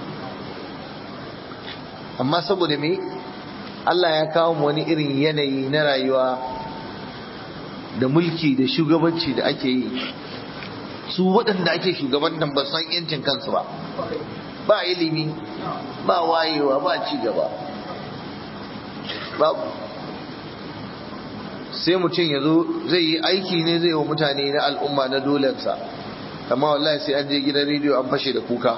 Speaker 1: amma saboda me Allah ya kawo mu wani irin yanayi na rayuwa da mulki da shugabanci da ake yi su waɗanda ake shugabantan ba san yancin kansu ba ba ilimi ba wayewa ba ci gaba babu sai mutum ya zo zai yi aiki ne zai wa mutane na al'umma na dolensa amma wallahi sai an je gidan rediyo an fashe da kuka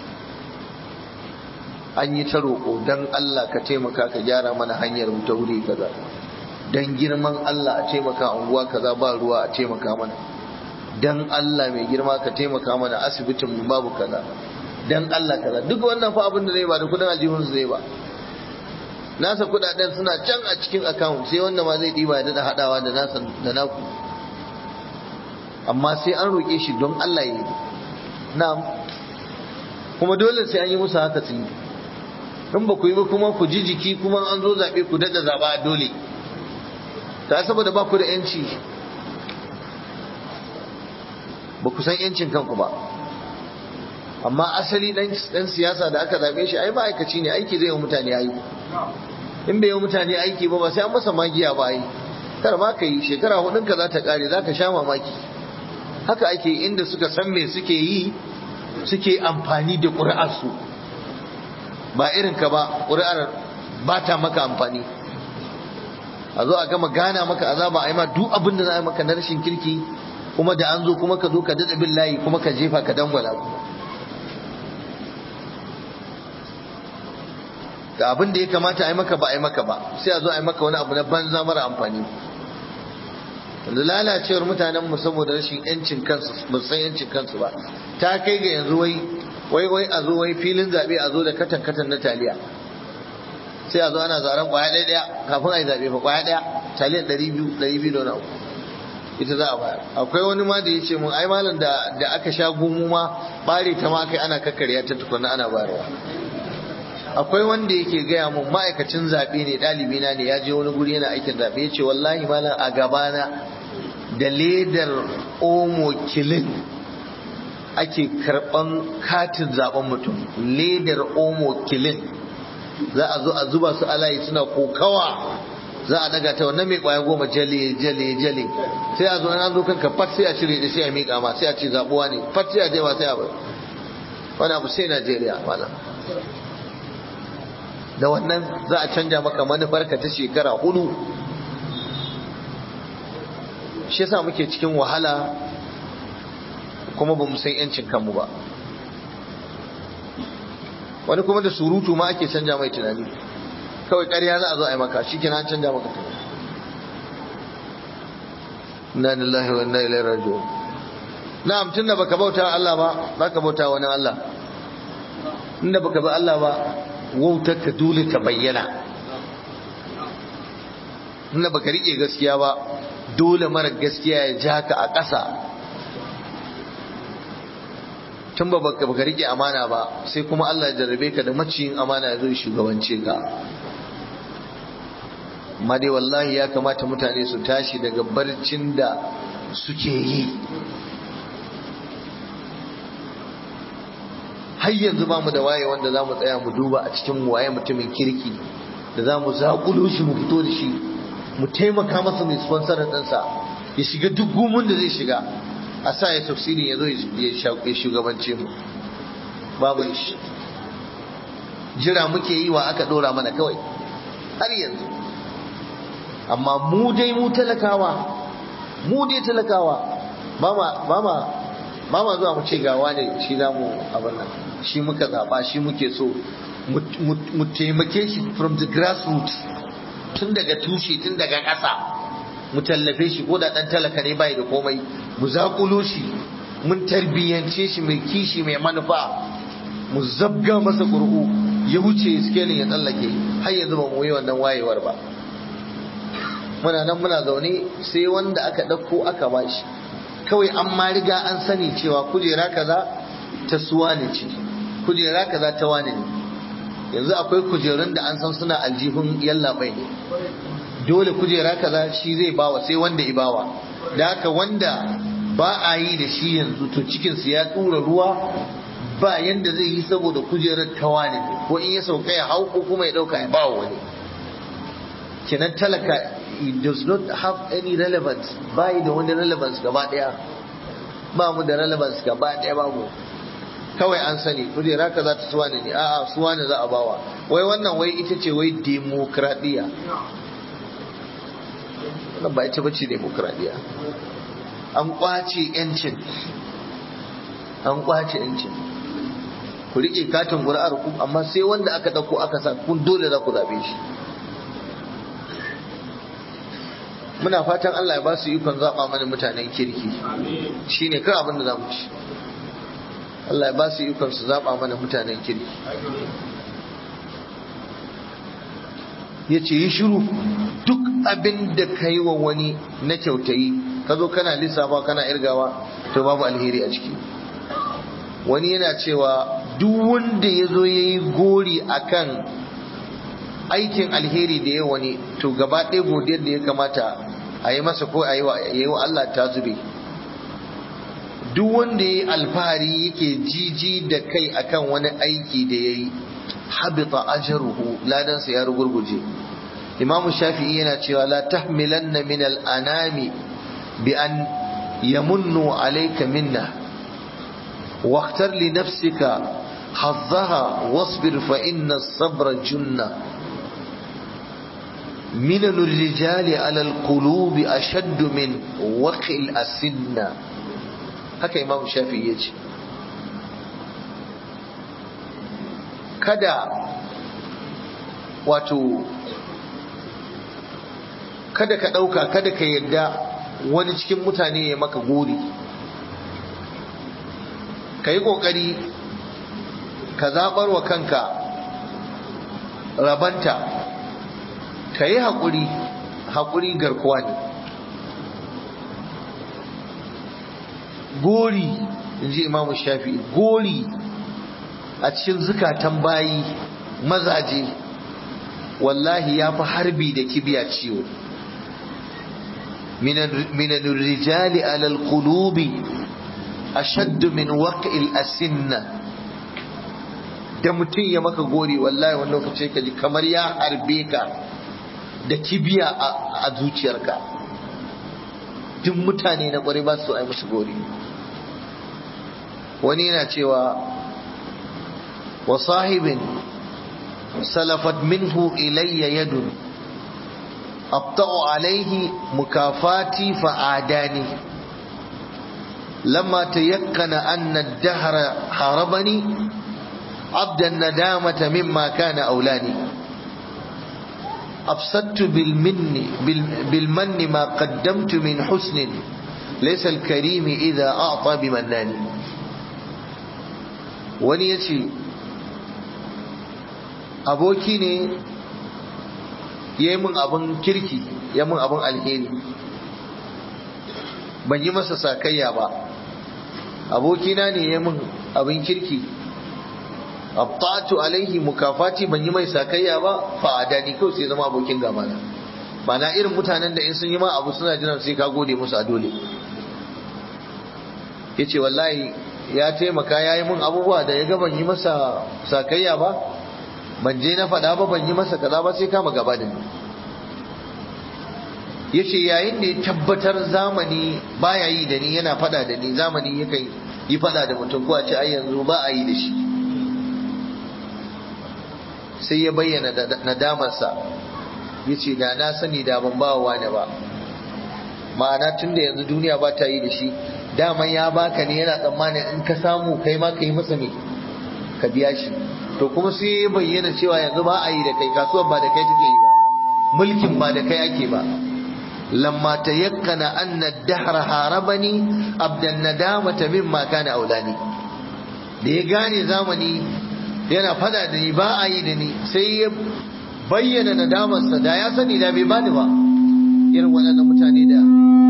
Speaker 1: an yi ta roƙo don Allah ka taimaka ka gyara mana hanyar mu ta wuri kaza don girman Allah a taimaka unguwa kaza ba ruwa a taimaka mana don Allah mai girma ka taimaka mana asibitin mu babu kaza don Allah kaza duk wannan fa abin da zai ba da kudin aljihun zai ba nasa kudaden suna can a cikin account sai wanda ma zai diba da hadawa da nasa da naku amma sai an roƙe shi don Allah ya yi na'am kuma dole sai an yi musu haka sun yi in ba ku yi ba kuma ku ji jiki kuma an zo zaɓe ku daɗa zaɓa a dole ta saboda ba ku da yanci ba ku san yancin kanku ba amma asali dan siyasa da aka zaɓe shi ai ma'aikaci ne aiki zai yi mutane aiki in bai yi mutane aiki ba ba sai an masa magiya ba ai kar ma ka yi shekara hudun ka za ta kare za ka sha mamaki haka ake inda suka san me suke yi suke amfani da ƙuri'arsu ba irin ka ba ƙuri'ar ba ta maka amfani a zo a gama gana maka azaba a yi ma duk abin da za a yi maka na rashin kirki kuma da an zo kuma ka zo ka daɗa bin layi kuma ka jefa ka dangwala ga abin da ya kamata a yi maka ba a yi maka ba sai a zo a yi maka wani abu na banza mara amfani da lalacewar mutanen mu saboda rashin yancin kansu ba san yancin kansu ba ta kai ga yanzu wai wai wai a zo wai filin zaɓe a zo da katan katan na taliya sai a zo ana zaren kwaya ɗaya ɗaya kafin a yi zaɓe fa kwaya ɗaya taliyar ɗari biyu ɗari biyu da wani abu ita za a bayar akwai wani ma da ya ce mun ai malam da da aka sha gumu ma bare ta ma kai ana kakkarya ta tukuna ana bayarwa akwai wanda yake gaya mun ma'aikacin zaɓe ne ɗalibi na ne ya je wani guri yana aikin zaɓe ya ce wallahi malam a gabana da ledar omo kilin ake karɓan katin zaɓen mutum ledar omo kilin za a zo a zuba su alayi suna kokawa za a daga ta wannan mai kwaya goma jale jale jale sai a zo an zo kanka fat sai a cire da sai a miƙa ma sai a ce zabuwa ne fat sai a je ma sai a bai wani abu sai Najeriya malam da wannan za a canja maka manufarka ta shekara hudu shi yasa muke cikin wahala kuma ba mu san yancin kanmu ba wani kuma da surutu ma ake canja mai tunani kawai ƙarya za a zo a yi maka shi kina canja maka tunani inna lillahi wa inna ilaihi raji'un na'am tunda baka bauta Allah ba baka bauta wani Allah inda baka bi Allah ba wautarka dole ta bayyana inda baka rike gaskiya ba dole mara gaskiya ya ja ka a ƙasa tun ba baka rike amana ba sai kuma Allah ya jarrabe ka da maciyin amana ya zo shugabance ka amma dai wallahi ya kamata mutane su tashi daga barcin da suke yi har yanzu ba mu da waye wanda za mu tsaya mu duba a cikin waye mutumin kirki da za mu zaƙulo shi mu fito da shi mu taimaka masa mai sponsor ɗinsa ya shiga duk gumun da zai shiga a sa ya tafsiri ya zo ya shugabance mu babu shi jira muke yi wa aka ɗora mana kawai har yanzu amma mu dai mu talakawa mu dai talakawa ba ma ba ma zuwa mu ce gawa ne shi za mu abin nan shi muka zaɓa shi muke so mu taimake shi from the grassroots tun daga tushe tun daga ƙasa mu tallafe shi ko da ɗan talaka ne bai da komai mu zaƙulo shi mun tarbiyyance shi mai kishi mai manufa mu zabga masa ƙur'u ya wuce skelin ya tsallake har yanzu ba mu yi wannan wayewar ba muna nan muna zaune sai wanda aka ɗauko aka bashi kawai an ma riga an sani cewa kujera kaza ta suwa ne ce kujera kaza ta wane ne yanzu akwai kujerun da an san suna aljihun yallaɓai ne dole kujera kaza shi zai bawa sai wanda i bawa da haka wanda ba a yi da shi yanzu to cikinsu ya tura ruwa ba yanda zai yi saboda kujerar ta wane ne ko in ya sauka ya hau ko kuma ya ɗauka ya bawa wani kenan talaka it does not have any relevance bai da wani relevance gaba daya ba mu da relevance gaba daya babu kawai an sani kujera ka za ta suwa ne a'a suwa ne za a bawa wai wannan wai ita ce wai demokradiya wannan ba ita bace demokradiya an kwace yancin an kwace yancin ku rike katin ƙuri'ar ku amma sai wanda aka dauko aka sa kun dole za ku zabe shi muna fatan Allah ya ba su ikon zaɓa mana mutanen kirki shi ne kai abin da za mu ci Allah ya ba su ikon su zaɓa mana mutanen kirki ya ce yi shiru duk abin da ka yi wa wani na kyautayi ka zo kana lissafa kana irgawa to babu alheri a ciki wani yana cewa duk wanda ya zo ya yi gori akan aikin alheri da ya wani to gaba ɗaya godiyar da ya kamata a yi masa ko a yi wa Allah ta zube duk wanda ya yi alfahari yake jiji da kai akan wani aiki da ya yi habita ajruhu ladansa ya rugurguje imam shafi'i yana cewa la tahmilanna min al-anami bi an yamunnu alayka minna واختر لنفسك حظها واصبر فإن الصبر جنة منن الرجال على القلوب أشد من وقع الأسنة haka imam shafi ya ce kada wato kada ka ɗauka kada ka yadda wani cikin mutane ya maka gori ka yi ƙoƙari ka zaɓar wa kanka rabanta ka yi haƙuri haƙuri garkuwa ne gori in ji imamu shafi gori a cikin zukatan bayi mazaje wallahi ya fi harbi da kibiya ciwo minan rijali alal qulubi ashaddu min waq'il asinna da mutum ya maka gori wallahi wani lokaci ka ji kamar ya harbe ka da kibiya a zuciyarka duk mutane na kwarai ba su ai musu gori wani yana cewa wa sahibin salafat minhu ilayya yadun abta'u alaihi mukafati fa'adani lamma tayakkana anna ad-dahra harabani عبد الندامة مما كان أولاني أبسطت بالمن بالمن ما قدمت من حسن ليس الكريم إذا أعطى بمنان wani ya ce aboki ne ya yi min abin kirki ya min abin alheri ban yi masa sakayya ba abokina ne ya min abin kirki abtatu alaihi mukafati ban yi mai sakayya ba fa adani kawai sai zama abokin gaba na mana irin mutanen da in sun yi ma abu suna jiran sai ka gode musu a dole yace wallahi ya taimaka ya yi mun abubuwa da ya ga ban yi masa sakayya ba ban je na faɗa ba ban yi masa kaza ba sai kama gaba da ni yace yayin da ya tabbatar zamani baya yi da ni yana faɗa da ni zamani yakan yi faɗa da mutum ko a ce ai yanzu ba a yi da shi sai ya bayyana nadamarsa ya ce da na sani da ban ba wa ba ma'ana tun da yanzu duniya ba ta yi da shi daman ya baka ne yana tsammanin in ka samu kai ma ka yi masa me ka biya shi to kuma sai ya bayyana cewa yanzu ba a yi da kai kasuwar ba da kai take yi ba mulkin ba da kai ake ba lamma tayakkana anna ad-dahra harabani abdan nadamata mimma kana aulani da ya gane zamani yana fada da ni ba a yi da ni sai ya bayyana nadamarsa da ya sani da bai bani ba irin waɗannan mutane da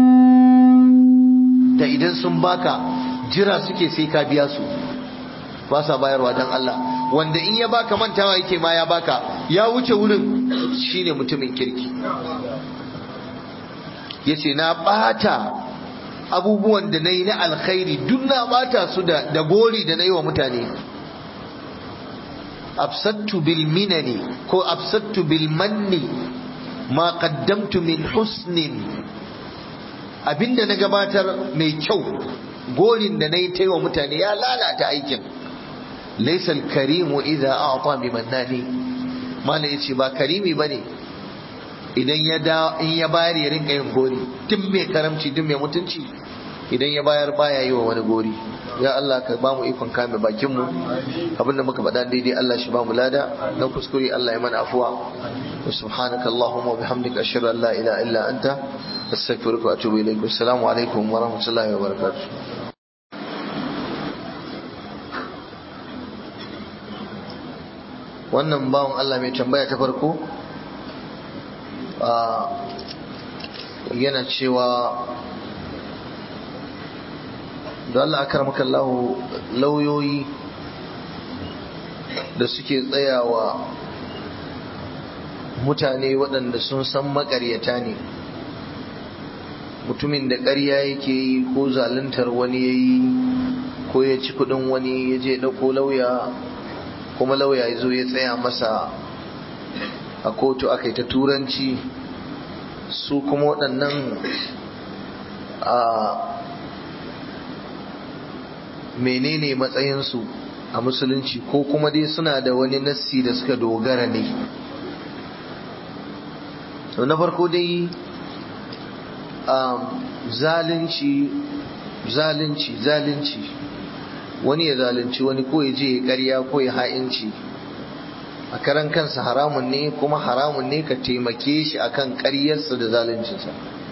Speaker 1: da idan sun baka jira suke sai ka biya su ba sa bayarwa don Allah wanda in ya baka mantawa yake ma ya baka ya wuce wurin shine mutumin kirki yace na bata abubuwan da na yi na alkhairi duk na bata su da gori da na yi wa mutane absattu bil minani ko absattu bil manni ma qaddamtu min husnin abinda na gabatar mai kyau gorin da na yi ta wa mutane ya lalata aikin laisal karimu idza a'ta bi mannani mala yace ba karimi bane idan ya da in ya bayar ya rinka yin gori duk mai karamci duk mai mutunci idan ya bayar baya yi wa wani gori ya Allah ka ba mu ikon kame bakin mu abinda muka faɗa daidai Allah shi ba mu lada na kuskure Allah ya mana afuwa wa subhanaka allahumma wa bihamdika ashhadu an la ilaha illa anta astaghfiruka wa atubu ilaik assalamu alaikum wa rahmatullahi wa barakatuh wannan bawan Allah mai tambaya ta farko yana cewa da Allah akar makallahu lauyoyi da suke tsayawa mutane waɗanda sun san makaryata ne mutumin da ƙarya yake yi ko zaluntar wani ya yi ko ya ci kuɗin wani ya je ɗauko lauya kuma lauya ya zo ya tsaya masa a kotu aka yi ta turanci su kuma waɗannan a menene matsayinsu a musulunci ko kuma dai suna da wani nassi da suka dogara ne to na farko dai zalunci zalunci zalunci wani ya zalunci wani ko ya je ya karya ko ya ha'inci a karan kansa haramun ne kuma haramun ne ka taimake shi akan karyarsa da zaluncinsa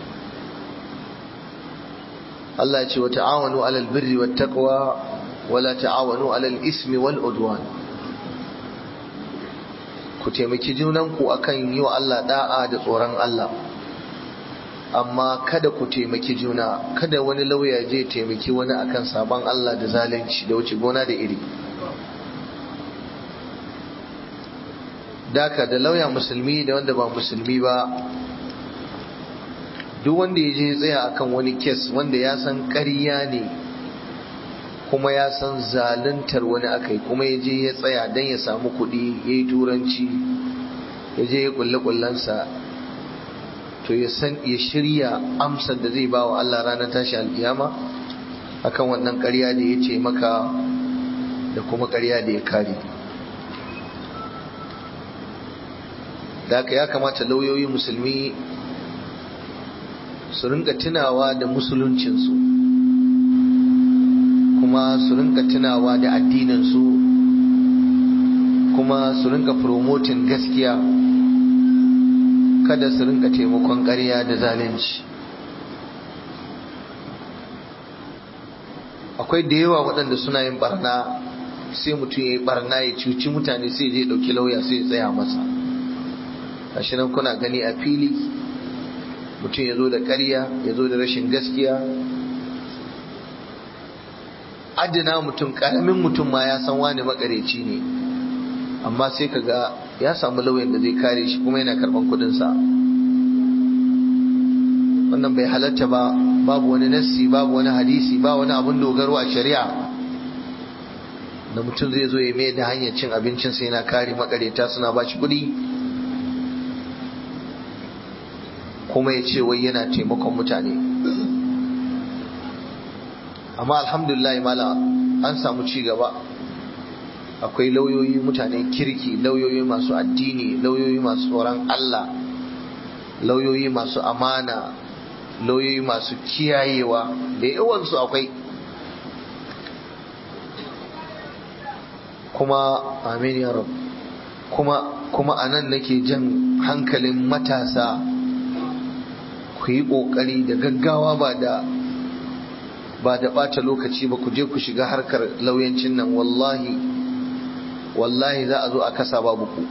Speaker 1: Allah ya ce wa ta'awanu alal birri wat taqwa wala ta'awanu alal ismi wal udwan ku ku taimaki junanku akan yi wa Allah da'a da tsoron Allah amma kada ku taimaki juna kada wani lauya je taimaki wani akan sabon Allah da zalunci da wuce gona da iri daka da lauya musulmi da wanda ba musulmi ba duk wanda ya je tsaya akan wani kes wanda ya san ƙarya ne kuma ya san zaluntar wani akai kuma ya je ya tsaya don ya samu kuɗi ya yi turanci ya je ya kulle kullensa to ya san ya shirya amsar da zai ba wa Allah ranar tashi alkiyama akan wannan ƙarya da ya ce maka da kuma ƙarya da ya kare da haka ya kamata lauyoyi musulmi su rinka tunawa da musuluncinsu kuma su rinka tunawa da addininsu kuma su rinka promoting gaskiya kada su rinka taimakon ƙarya da zalunci akwai da yawa waɗanda suna yin barna sai mutum ya yi barna ya cuci mutane sai je ɗauki lauya sai ya tsaya masa gashi nan kuna gani a fili mutum ya zo da ƙarya ya zo da rashin gaskiya adina mutum ƙaramin mutum ma ya san wani makareci ne amma sai ka ga ya samu lauyan da zai kare shi kuma yana karban kudinsa wannan bai halatta ba babu wani nassi babu wani hadisi ba wani abin dogaro a shari'a da mutum zai zo ya mai da hanyar cin abincinsa yana kare makareta suna ba shi kudi kuma ya ce wai yana taimakon mutane amma alhamdulillah mala an samu ci gaba akwai lauyoyi mutanen kirki lauyoyi masu addini lauyoyi masu tsoron Allah lauyoyi masu amana lauyoyi masu kiyayewa da yawansu akwai kuma amin ya rab kuma kuma anan nake jan hankalin matasa ku yi ƙoƙari da gaggawa ba da ba da ɓata lokaci ba ku je ku shiga harkar lauyancin nan wallahi wallahi za a zo a kasa babu ku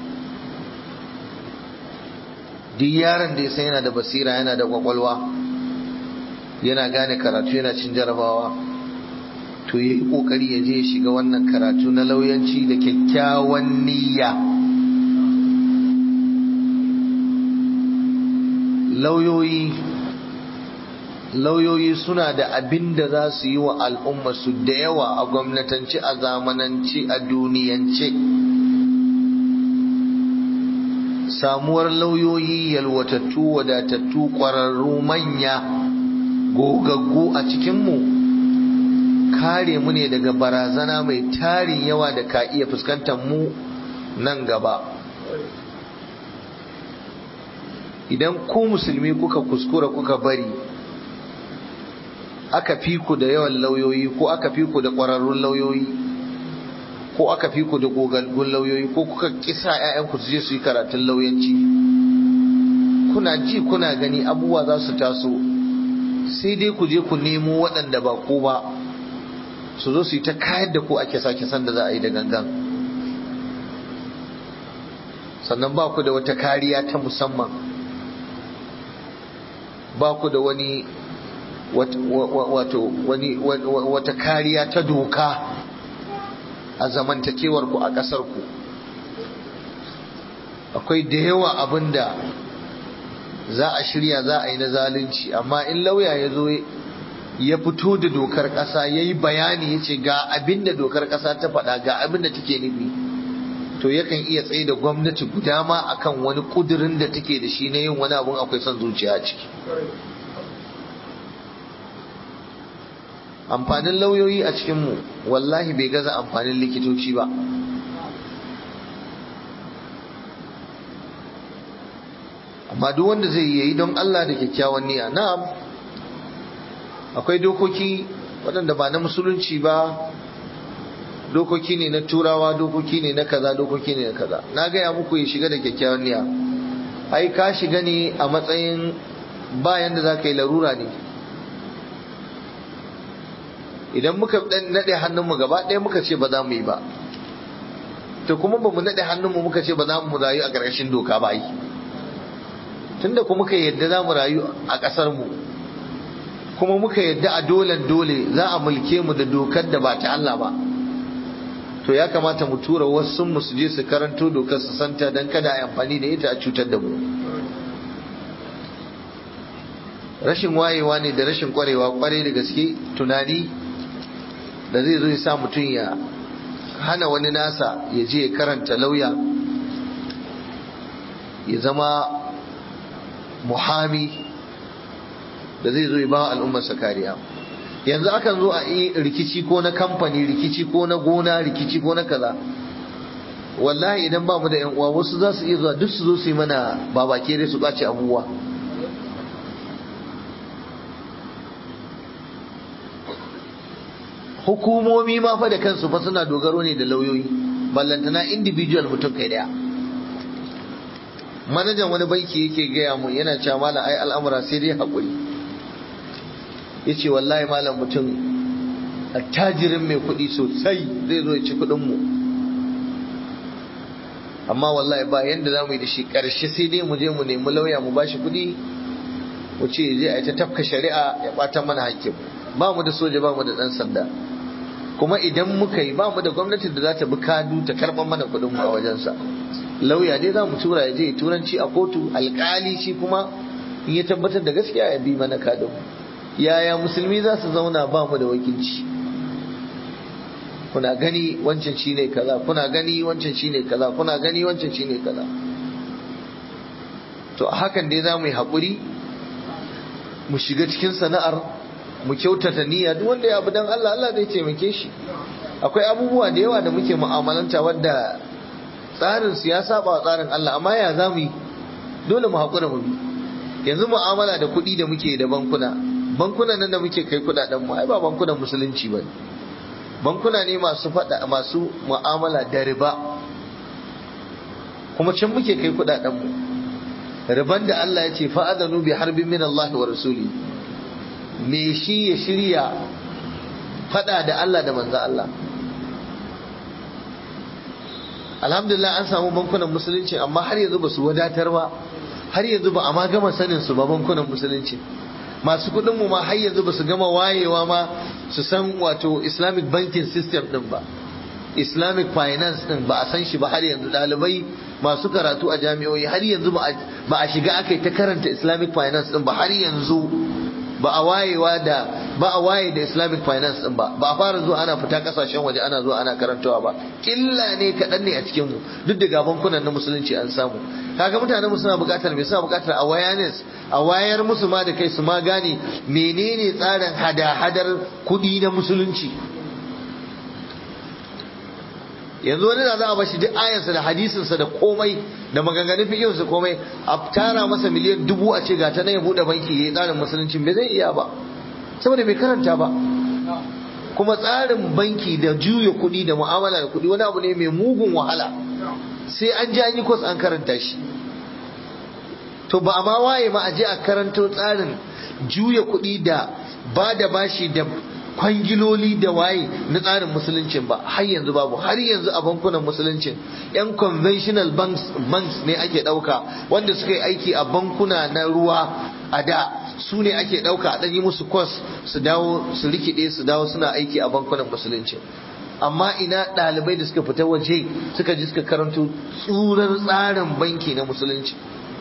Speaker 1: duk yaron da ya san yana da basira yana da kwakwalwa yana gane karatu yana cin jarabawa to yi kokari ya je ya shiga wannan karatu na lauyanci da kyakkyawan niyya lauyoyi lauyoyi suna da abin da za su yi wa al'umma su da yawa a gwamnatance a zamanance a duniyance samuwar lauyoyi yalwatattu wadatattu ƙwararru manya gogaggu a cikinmu kare mu ne daga barazana mai tarin yawa da ka iya fuskantar mu nan gaba idan ku musulmi kuka kuskura kuka bari aka fi ku da yawan lauyoyi ko aka fi ku da ƙwararrun lauyoyi ko aka fi ku da gogaggun lauyoyi ko kuka kisa 'ya'yanku su je su yi karatun lauyanci kuna ji kuna gani abubuwa za su taso sai dai ku je ku nemo waɗanda ba ku ba su zo su yi ta kayar da ku ake sake san da za a yi da gangan sannan ba ku da wata kariya ta musamman ba ku da wani wato wani wata kariya ta doka a zamantakewar ku a ƙasar ku akwai da yawa abin da za a shirya za a yi na zalunci amma in lauya ya zo ya fito da dokar ƙasa ya yi bayani ya ce ga abin da dokar ƙasa ta faɗa ga abin da take nufi to yakan iya tsaye da gwamnati guda ma akan wani ƙudurin da take da shi na yin wani abun akwai son zuciya a ciki amfanin lauyoyi a cikinmu wallahi bai gaza amfanin likitoci ba amma duk wanda zai yi don Allah da kyakkyawan niyya na'am akwai dokoki waɗanda ba na musulunci ba dokoki ne na turawa dokoki ne na kaza dokoki ne na kaza na gaya muku ya shiga da kyakkyawan niyya ai ka shiga ne a matsayin bayan da za ka yi larura ne idan muka naɗe hannunmu gaba ɗaya muka ce ba za mu yi ba to kuma ba mu naɗe hannunmu muka ce ba za mu rayu a ƙarƙashin doka ba yi tunda kuma muka yadda za mu rayu a ƙasar mu kuma muka yadda a dolen dole za a mulke mu da dokar da ba ta Allah ba to ya kamata mu tura wasu mu su je su karanto dokar su santa dan kada a yi amfani da ita a cutar da mu rashin wayewa ne da rashin kwarewa kwarai da gaske tunani da zai zo ya sa mutum ya hana wani nasa ya je ya karanta lauya ya zama muhami da zai zo ya ba al'ummarsa kariya yanzu akan zo a yi rikici ko na kamfani rikici ko na gona rikici ko na kaza wallahi idan ba mu da yan uwa wasu za su iya zuwa duk su zo su yi mana babake dai su ɓace abubuwa hukumomi ma fa da kansu fa suna dogaro ne da lauyoyi ballantana individual mutum kai daya manajan wani banki yake gaya mu yana cewa malam ai al'amura sai dai haƙuri yace wallahi malam mutum attajirin mai kuɗi sosai zai zo ya ci kuɗin mu amma wallahi ba yanda za mu yi da shi ƙarshe sai dai mu je mu nemi lauya mu bashi kuɗi mu ce je a ta tafka shari'a ya ɓata mana hakkin ba mu da soja ba mu da ɗan sanda kuma idan muka yi ba mu da gwamnati da za ta bi kadu ta karɓar mana kuɗin mu a wajensa lauya dai za mu tura ya je turanci a kotu alƙali shi kuma in ya tabbatar da gaskiya ya bi mana kadin mu yaya musulmi za su zauna ba mu da wakilci kuna gani wancan shi ne kaza kuna gani wancan shi ne kaza kuna gani wancan shi ne kaza to a hakan dai za mu yi haƙuri mu shiga cikin sana'ar mu kyautata niyya duk wanda ya abu dan Allah Allah zai taimake shi akwai abubuwa da yawa da muke mu'amalanta wadda tsarin su ya saba wa tsarin Allah amma ya za mu yi dole mu haƙura mu bi yanzu mu'amala da kuɗi da muke da bankuna bankunan nan da muke kai kuɗaɗen mu ai ba bankunan musulunci ba bankuna ne masu faɗa masu mu'amala da riba kuma can muke kai kuɗaɗen mu riban da Allah ya ce fa'adanu bi harbin min Allah wa rasuli me shi ya shirya fada da Allah da manzo Allah alhamdulillah an samu bankunan musulunci amma har yanzu ba su wadatar ba har yanzu ba a ma gama sanin su ba bankunan musulunci masu kudin mu ma har yanzu ba su gama wayewa ma su san wato islamic banking system din ba islamic finance din ba a san shi ba har yanzu dalibai masu karatu a jami'o'i har yanzu ba a shiga aka yi ta karanta islamic finance din ba har yanzu ba a wayewa da ba a waye da islamic finance din ba ba a fara zuwa ana fita kasashen waje ana zuwa ana karantawa ba illa ne kaɗan ne a cikin mu duk da bankunan na musulunci an samu kaga mutanen mu suna buƙatar me suna buƙatar awareness a wayar musu ma da kai su ma gane menene tsarin hada-hadar kuɗi na musulunci yanzu wani da za a bashi duk ayansa da hadisinsa da komai da maganganun fikiyarsa komai a tara masa miliyan dubu a ce ga ta ya buɗe banki ya yi tsarin musulunci bai zai iya ba saboda bai karanta ba kuma tsarin banki da juya kuɗi da mu'amala da kuɗi wani abu ne mai mugun wahala sai an ji an yi kwas an karanta shi to ba a ma waye ma a je a karanto tsarin juya kuɗi da ba da bashi da kwangiloli da waye na tsarin musuluncin ba har yanzu babu har yanzu a bankunan musuluncin yan conventional banks, banks ne ake ɗauka wanda suka yi aiki a bankuna na ruwa a da su ne ake ɗauka a ɗanyi musu kwas su dawo su rikide su dawo suna aiki a bankunan musuluncin amma ina ɗalibai da suka fita waje suka ji suka karanto tsurar tsarin banki na musulunci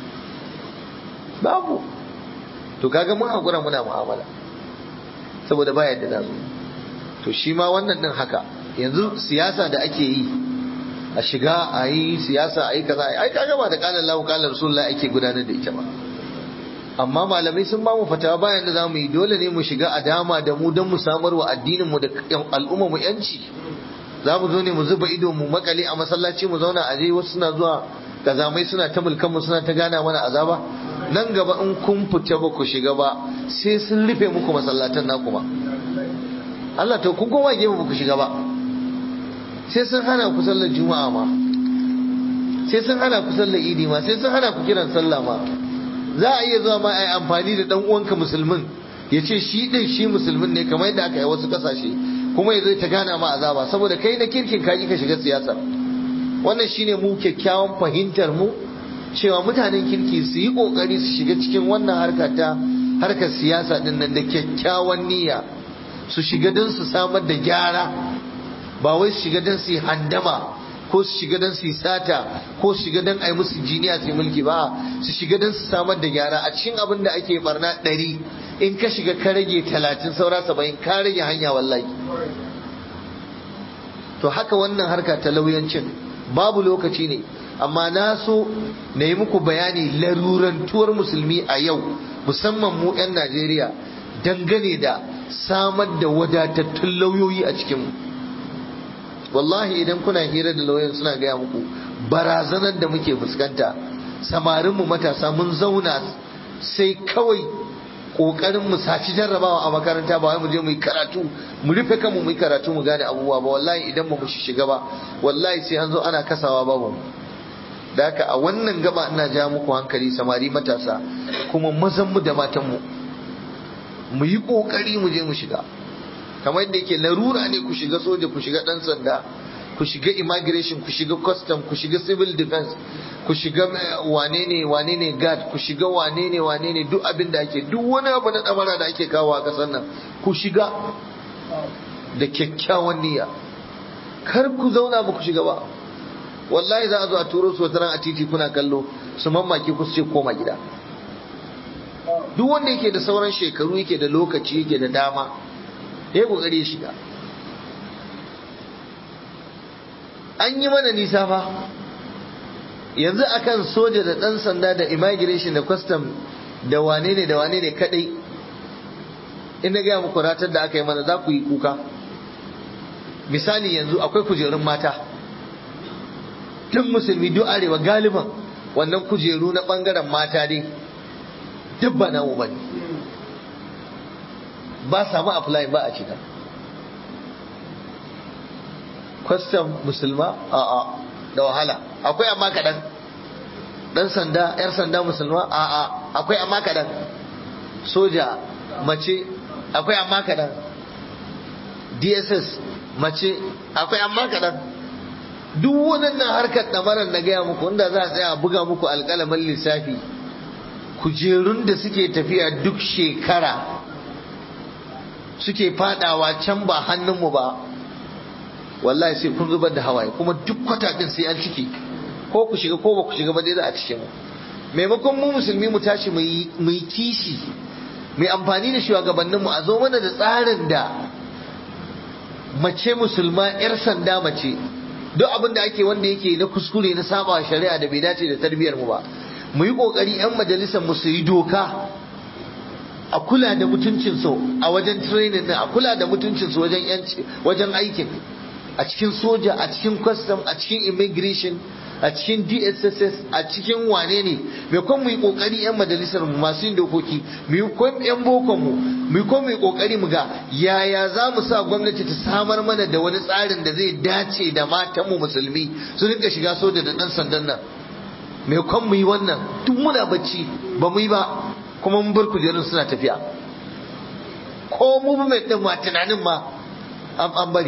Speaker 1: babu to kaga mun hakura muna mu'amala saboda ba yadda za su to shi ma wannan din haka yanzu siyasa da ake yi a shiga a yi siyasa a yi kaza ai kaga ba da kalan lahu kalan rasulullahi ake gudanar da ita ba amma malamai sun ba mu fatawa bayan da za mu yi dole ne mu shiga a dama da mu don mu samar wa addinin mu da al'umma mu yanci za mu zo ne mu zuba ido mu makale a masallaci mu zauna a je wasu suna zuwa kazamai suna ta mulkan mu suna ta gana mana azaba nan gaba in kun fita ba ku shiga ba sai sun rufe muku masallatan naku ba Allah to kun koma gefe ba ku shiga ba sai sun hana ku sallar juma'a ma sai sun hana ku sallar idi ma sai sun hana ku kiran sallah ma za a iya zuwa ma a yi amfani da dan uwanka musulmin ya ce shi din shi musulmin ne kamar yadda aka yi wasu kasashe kuma ya zai ta gana ma azaba saboda kai na kirkin ka ka shiga siyasar wannan shine mu kyakkyawan fahimtar mu cewa mutanen kirki su yi kokari su shiga cikin wannan harka ta harkar siyasa din nan da kyakkyawan niyya su shiga don su samar da gyara ba wai su shiga don su yi handama ko su shiga don su yi sata ko su shiga don a yi musu jiniya su yi mulki ba su shiga don su samar da gyara a cikin abin da ake barna ɗari in ka shiga ka rage talatin saura saba'in ka rage hanya wallahi to haka wannan harka ta lauyancin babu lokaci ne amma na so na yi muku bayani larurantuwar musulmi a yau musamman mu 'yan najeriya dangane da samar da wadatattun lauyoyi a cikinmu wallahi idan kuna hira da lauyan suna gaya muku barazanar da muke fuskanta samarinmu matasa mun zauna sai kawai kokarin mu saci jarrabawa a makaranta ba wai mu je mu yi karatu mu rufe kanmu mu yi karatu mu gane abubuwa ba wallahi idan ba mu shiga ba wallahi sai an zo ana kasawa babu da haka a wannan gaba ina ja muku hankali samari matasa kuma mazan mu da matan mu mu yi kokari mu je mu shiga kamar yadda yake larura ne ku shiga soja ku shiga dan sanda ku shiga immigration ku shiga custom ku shiga civil defense ku shiga wane ne wane ne guard ku shiga wane ne wane ne duk abin da ake duk wani abu na damara da ake kawo a kasar nan ku shiga da kyakkyawan niyya kar ku zauna ba ku shiga ba wallahi za a zo a turo su wata a titi kuna kallo su mamaki ku su ce koma gida duk wanda yake da sauran shekaru yake da lokaci yake da dama ya yi kokari ya shiga an yi mana nisa fa yanzu akan soja da ɗan sanda da immigration da custom da wane ne da wane ne kadai ina gaya muku ratar da aka yi mana za ku yi kuka misali yanzu akwai kujerun mata tun musulmi duk arewa galiban wannan kujeru na ɓangaren mata dai duk ba namu ba ne ba samu apply ba a shiga kwastam musulma a'a da wahala akwai amma kaɗan ɗan sanda yar sanda musulma a'a akwai amma kaɗan soja mace akwai amma kaɗan dss mace akwai amma kaɗan duk waɗannan harkar ɗamarar na gaya muku inda za a tsaya a buga muku alƙalamin lissafi kujerun da suke tafiya duk shekara suke fadawa can ba hannunmu ba wallahi sai kun zubar da hawaye kuma duk kwata din sai an ciki ko ku shiga ko ba ku shiga ba dai za a cike mu maimakon mu musulmi mu tashi mu yi kishi mai amfani da shugabanninmu a zo mana da tsarin da mace musulma yar sanda mace duk abin da ake wanda yake na kuskure na saba shari'a da bai dace da tarbiyyar mu ba mu yi kokari yan majalisar mu su yi doka a kula da mutuncin su a wajen training a kula da mutuncin su wajen yanci wajen aikin a cikin soja a cikin custom a cikin immigration a cikin DSSS a cikin wane ne mai kwan mu yi kokari yan majalisar mu masu yin dokoki mu yi kwan yan bokon mu mu yi kwan mu yi kokari mu ga yaya za mu sa gwamnati ta samar mana da wani tsarin da zai dace da matan mu musulmi su rinka shiga soja da dan sandan nan mai kwan mu yi wannan tun muna bacci ba mu yi ba kuma mun bar kujerun suna tafiya ko mu mai din ma tunanin ma an bari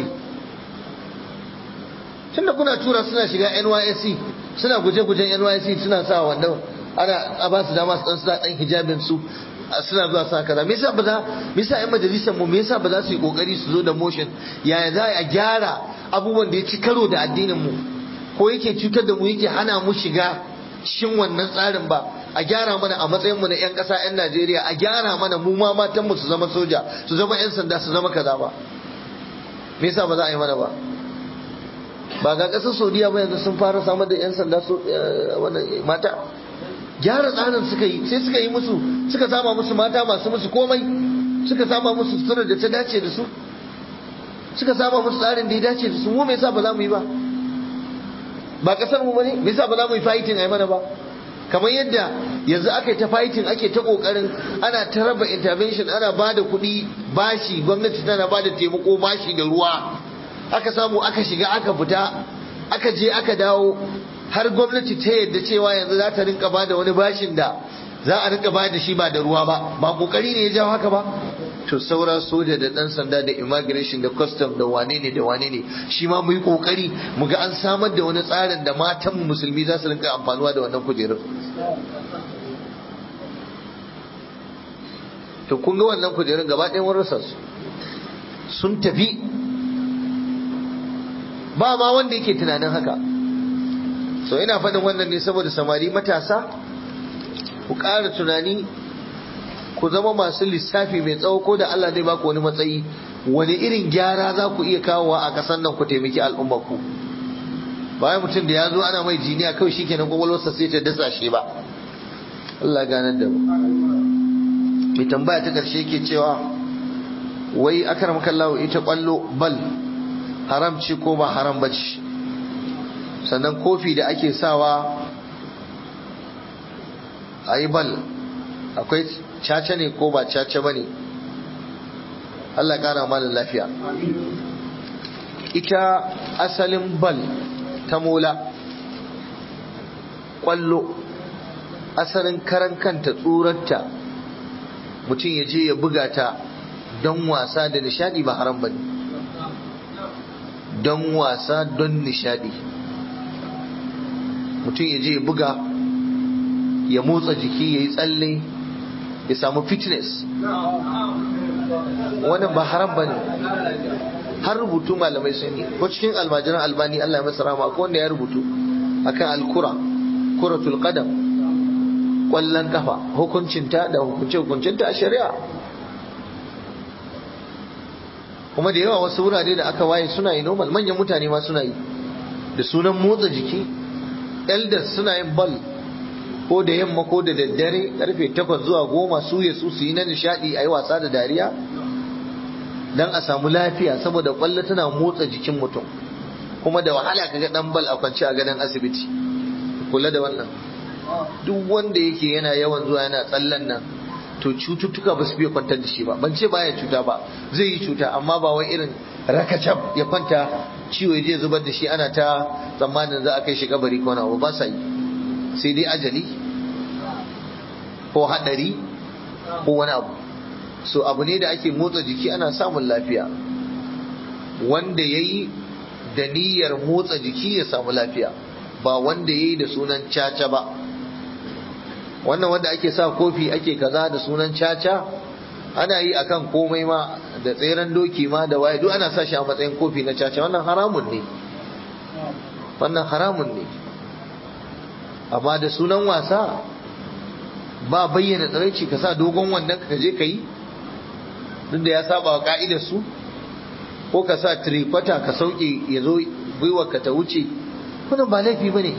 Speaker 1: tunda kuna tura suna shiga NYSC suna guje-gujen NYSC suna sa wanda ana a ba su dama su dan suna dan hijabin su suna zuwa sa kaza me yasa ba za me yasa ƴan majalisar mu me yasa ba za su yi kokari su zo da motion yaya za a gyara abubuwan da ya ci karo da addinin mu ko yake cutar da mu yake hana mu shiga cikin wannan tsarin ba a gyara mana a matsayin mu na ƴan ƙasa ƴan Najeriya a gyara mana mu ma matan mu su zama soja su zama ƴan sanda su zama kaza ba me yasa ba za a yi mana ba ba ga ƙasar saudiya ba yanzu sun fara samar da 'yan sanda mata gyara tsarin suka yi sai suka yi musu suka sama musu mata masu musu komai suka sama musu sutura da ta dace da su suka sama musu tsarin da ya dace da su mu me yasa ba za mu yi ba ba kasar mu bane me yasa ba za mu yi fighting ai mana ba kamar yadda yanzu aka yi ta fighting ake ta kokarin ana ta raba intervention ana ba da kuɗi bashi gwamnati tana ba da taimako bashi da ruwa aka samu aka shiga aka fita aka je aka dawo har gwamnati ta yadda cewa yanzu za ta rinka ba da wani bashin da za a rinka ba da shi ba da ruwa ba ba kokari ne ya jawo haka ba to saura soja da dan sanda da immigration da custom da wane ne da wane ne shi ma mu yi kokari mu ga an samar da wani tsarin da matan musulmi za su rinka amfanuwa da wannan kujerun to kun ga wannan kujerun gaba ɗayan wani rasa su sun tafi ba ma wanda yake tunanin haka so ina faɗin wannan ne saboda samari matasa ku ƙara tunani ku zama masu lissafi mai tsawo ko da Allah zai baku wani matsayi wani irin gyara za ku iya kawowa a ƙasar nan ku taimaki al'ummar ku bayan mutum da ya zo ana mai jiniya kawai shi kenan kwakwalwarsa sai ta dasa shi ba Allah ganar da mu mai tambaya ta ƙarshe ke cewa wai akar makallawo ita kwallo bal haram ce ko ba haram ba ce sannan kofi da ake sawa a yi bal akwai caca ne ko ba caca ba ne Allah ƙara malin lafiya ita asalin bal ta mola ƙwallo asalin karan kanta tsurarta mutum ya je ya buga ta don wasa da nishadi ba haram ba ne don wasa don nishadi mutum ya je ya buga ya motsa jiki ya yi tsalle ya samu fitness wannan ba haram ba ne har rubutu malamai sun yi ko cikin almajiran albani Allah ya masa rama ko wanda ya rubutu akan alkura kuratul qadam kwallon kafa hukuncinta da hukunce hukuncinta a shari'a kuma da yawa wasu wurare da aka waye suna yi normal manyan mutane ma suna yi da sunan motsa jiki elders suna yin ball ko da yamma ko da daddare karfe takwas zuwa goma su ya su yi na nishadi a yi wasa da dariya don a samu lafiya saboda kwallo tana motsa jikin mutum kuma da wahala ka ga dan bal a kwance a gadon asibiti kula da wannan duk wanda yake yana yawan zuwa yana tsallan nan to cututtuka ba su biya kwantar da shi ba ban ce baya cuta ba zai yi cuta amma ba wai irin rakacab ya kwanta ciwo ya je zubar da shi ana ta tsammanin za a kai shi kabari ko na ba sa yi sai dai ajali ko hadari ko wani abu so abu ne da ake motsa jiki ana samun lafiya wanda ya yi da niyyar motsa jiki ya samu lafiya ba wanda ya yi da sunan caca ba wannan wanda ake sa kofi ake kaza da sunan caca ana yi akan komai ma da tseren doki ma da waye duk ana sa shi a matsayin kofi na caca wannan haramun ne wannan haramun ne amma da sunan wasa ba bayyana tsaraici ka sa dogon wannan ka je ka yi duk da ya saba wa ka'idar su ko ka sa trifata ka sauke ya zo gwiwar ka ta wuce wannan ba laifi bane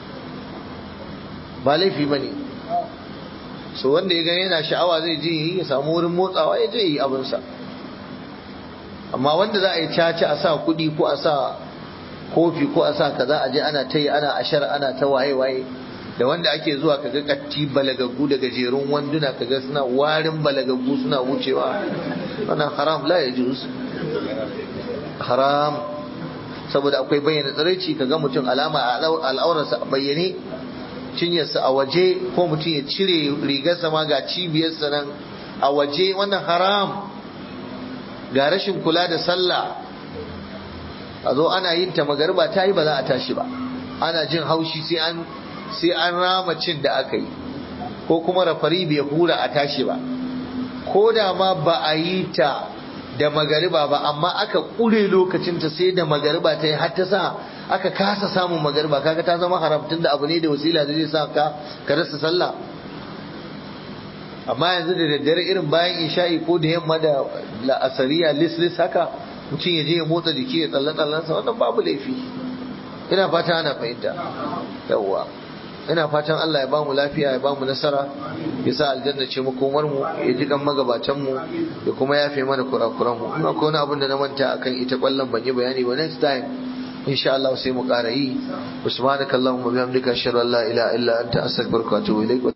Speaker 1: ba laifi bane so wanda ya ga yana sha'awa zai je yi ya samu wurin motsawa ya je yi abinsa amma wanda za a yi caca a sa kuɗi ko a sa kofi ko a sa kaza a je ana ta yi ana ashar ana ta waye waye da wanda ake zuwa kaga katti balagaggu da gajerun wanduna kaga suna warin balagaggu suna wucewa wannan haram la yajuz haram saboda akwai bayyana tsiraici kaga mutum alama a al'aurarsa a bayyane cinyarsa a waje ko mutum ya cire rigarsa ma ga cibiyarsa nan a waje wannan haram ga rashin kula da sallah a zo ana yin ta magarba ta yi ba za a tashi ba ana jin haushi sai an sai an rama cin da aka yi ko kuma rafari bai hura a tashi ba ko da ma ba a yi ta da magariba ba amma aka ƙure lokacinta sai da magariba ta yi har ta sa aka kasa samun magariba kaga ta zama haram tunda abu ne da wasila da zai sa ka ka rasa sallah amma yanzu da daddare irin bayan isha'i ko da yamma da la'asariya lis haka mutum ya je ya motsa jiki ya tsalle tsallensa wannan babu laifi ina fata ana fahimta yawwa ina fatan Allah ya ba mu lafiya ya ba mu nasara ya sa aljanna ce makomar mu ya ji kan magabatan mu ya kuma yafe mana kurakuran mu ina ko wani abin da na manta akan ita kwallon ban yi bayani ba next time insha Allah sai mu ƙara yi subhanakallahumma bihamdika ashhadu an la ilaha illa anta astaghfiruka wa atubu ilaik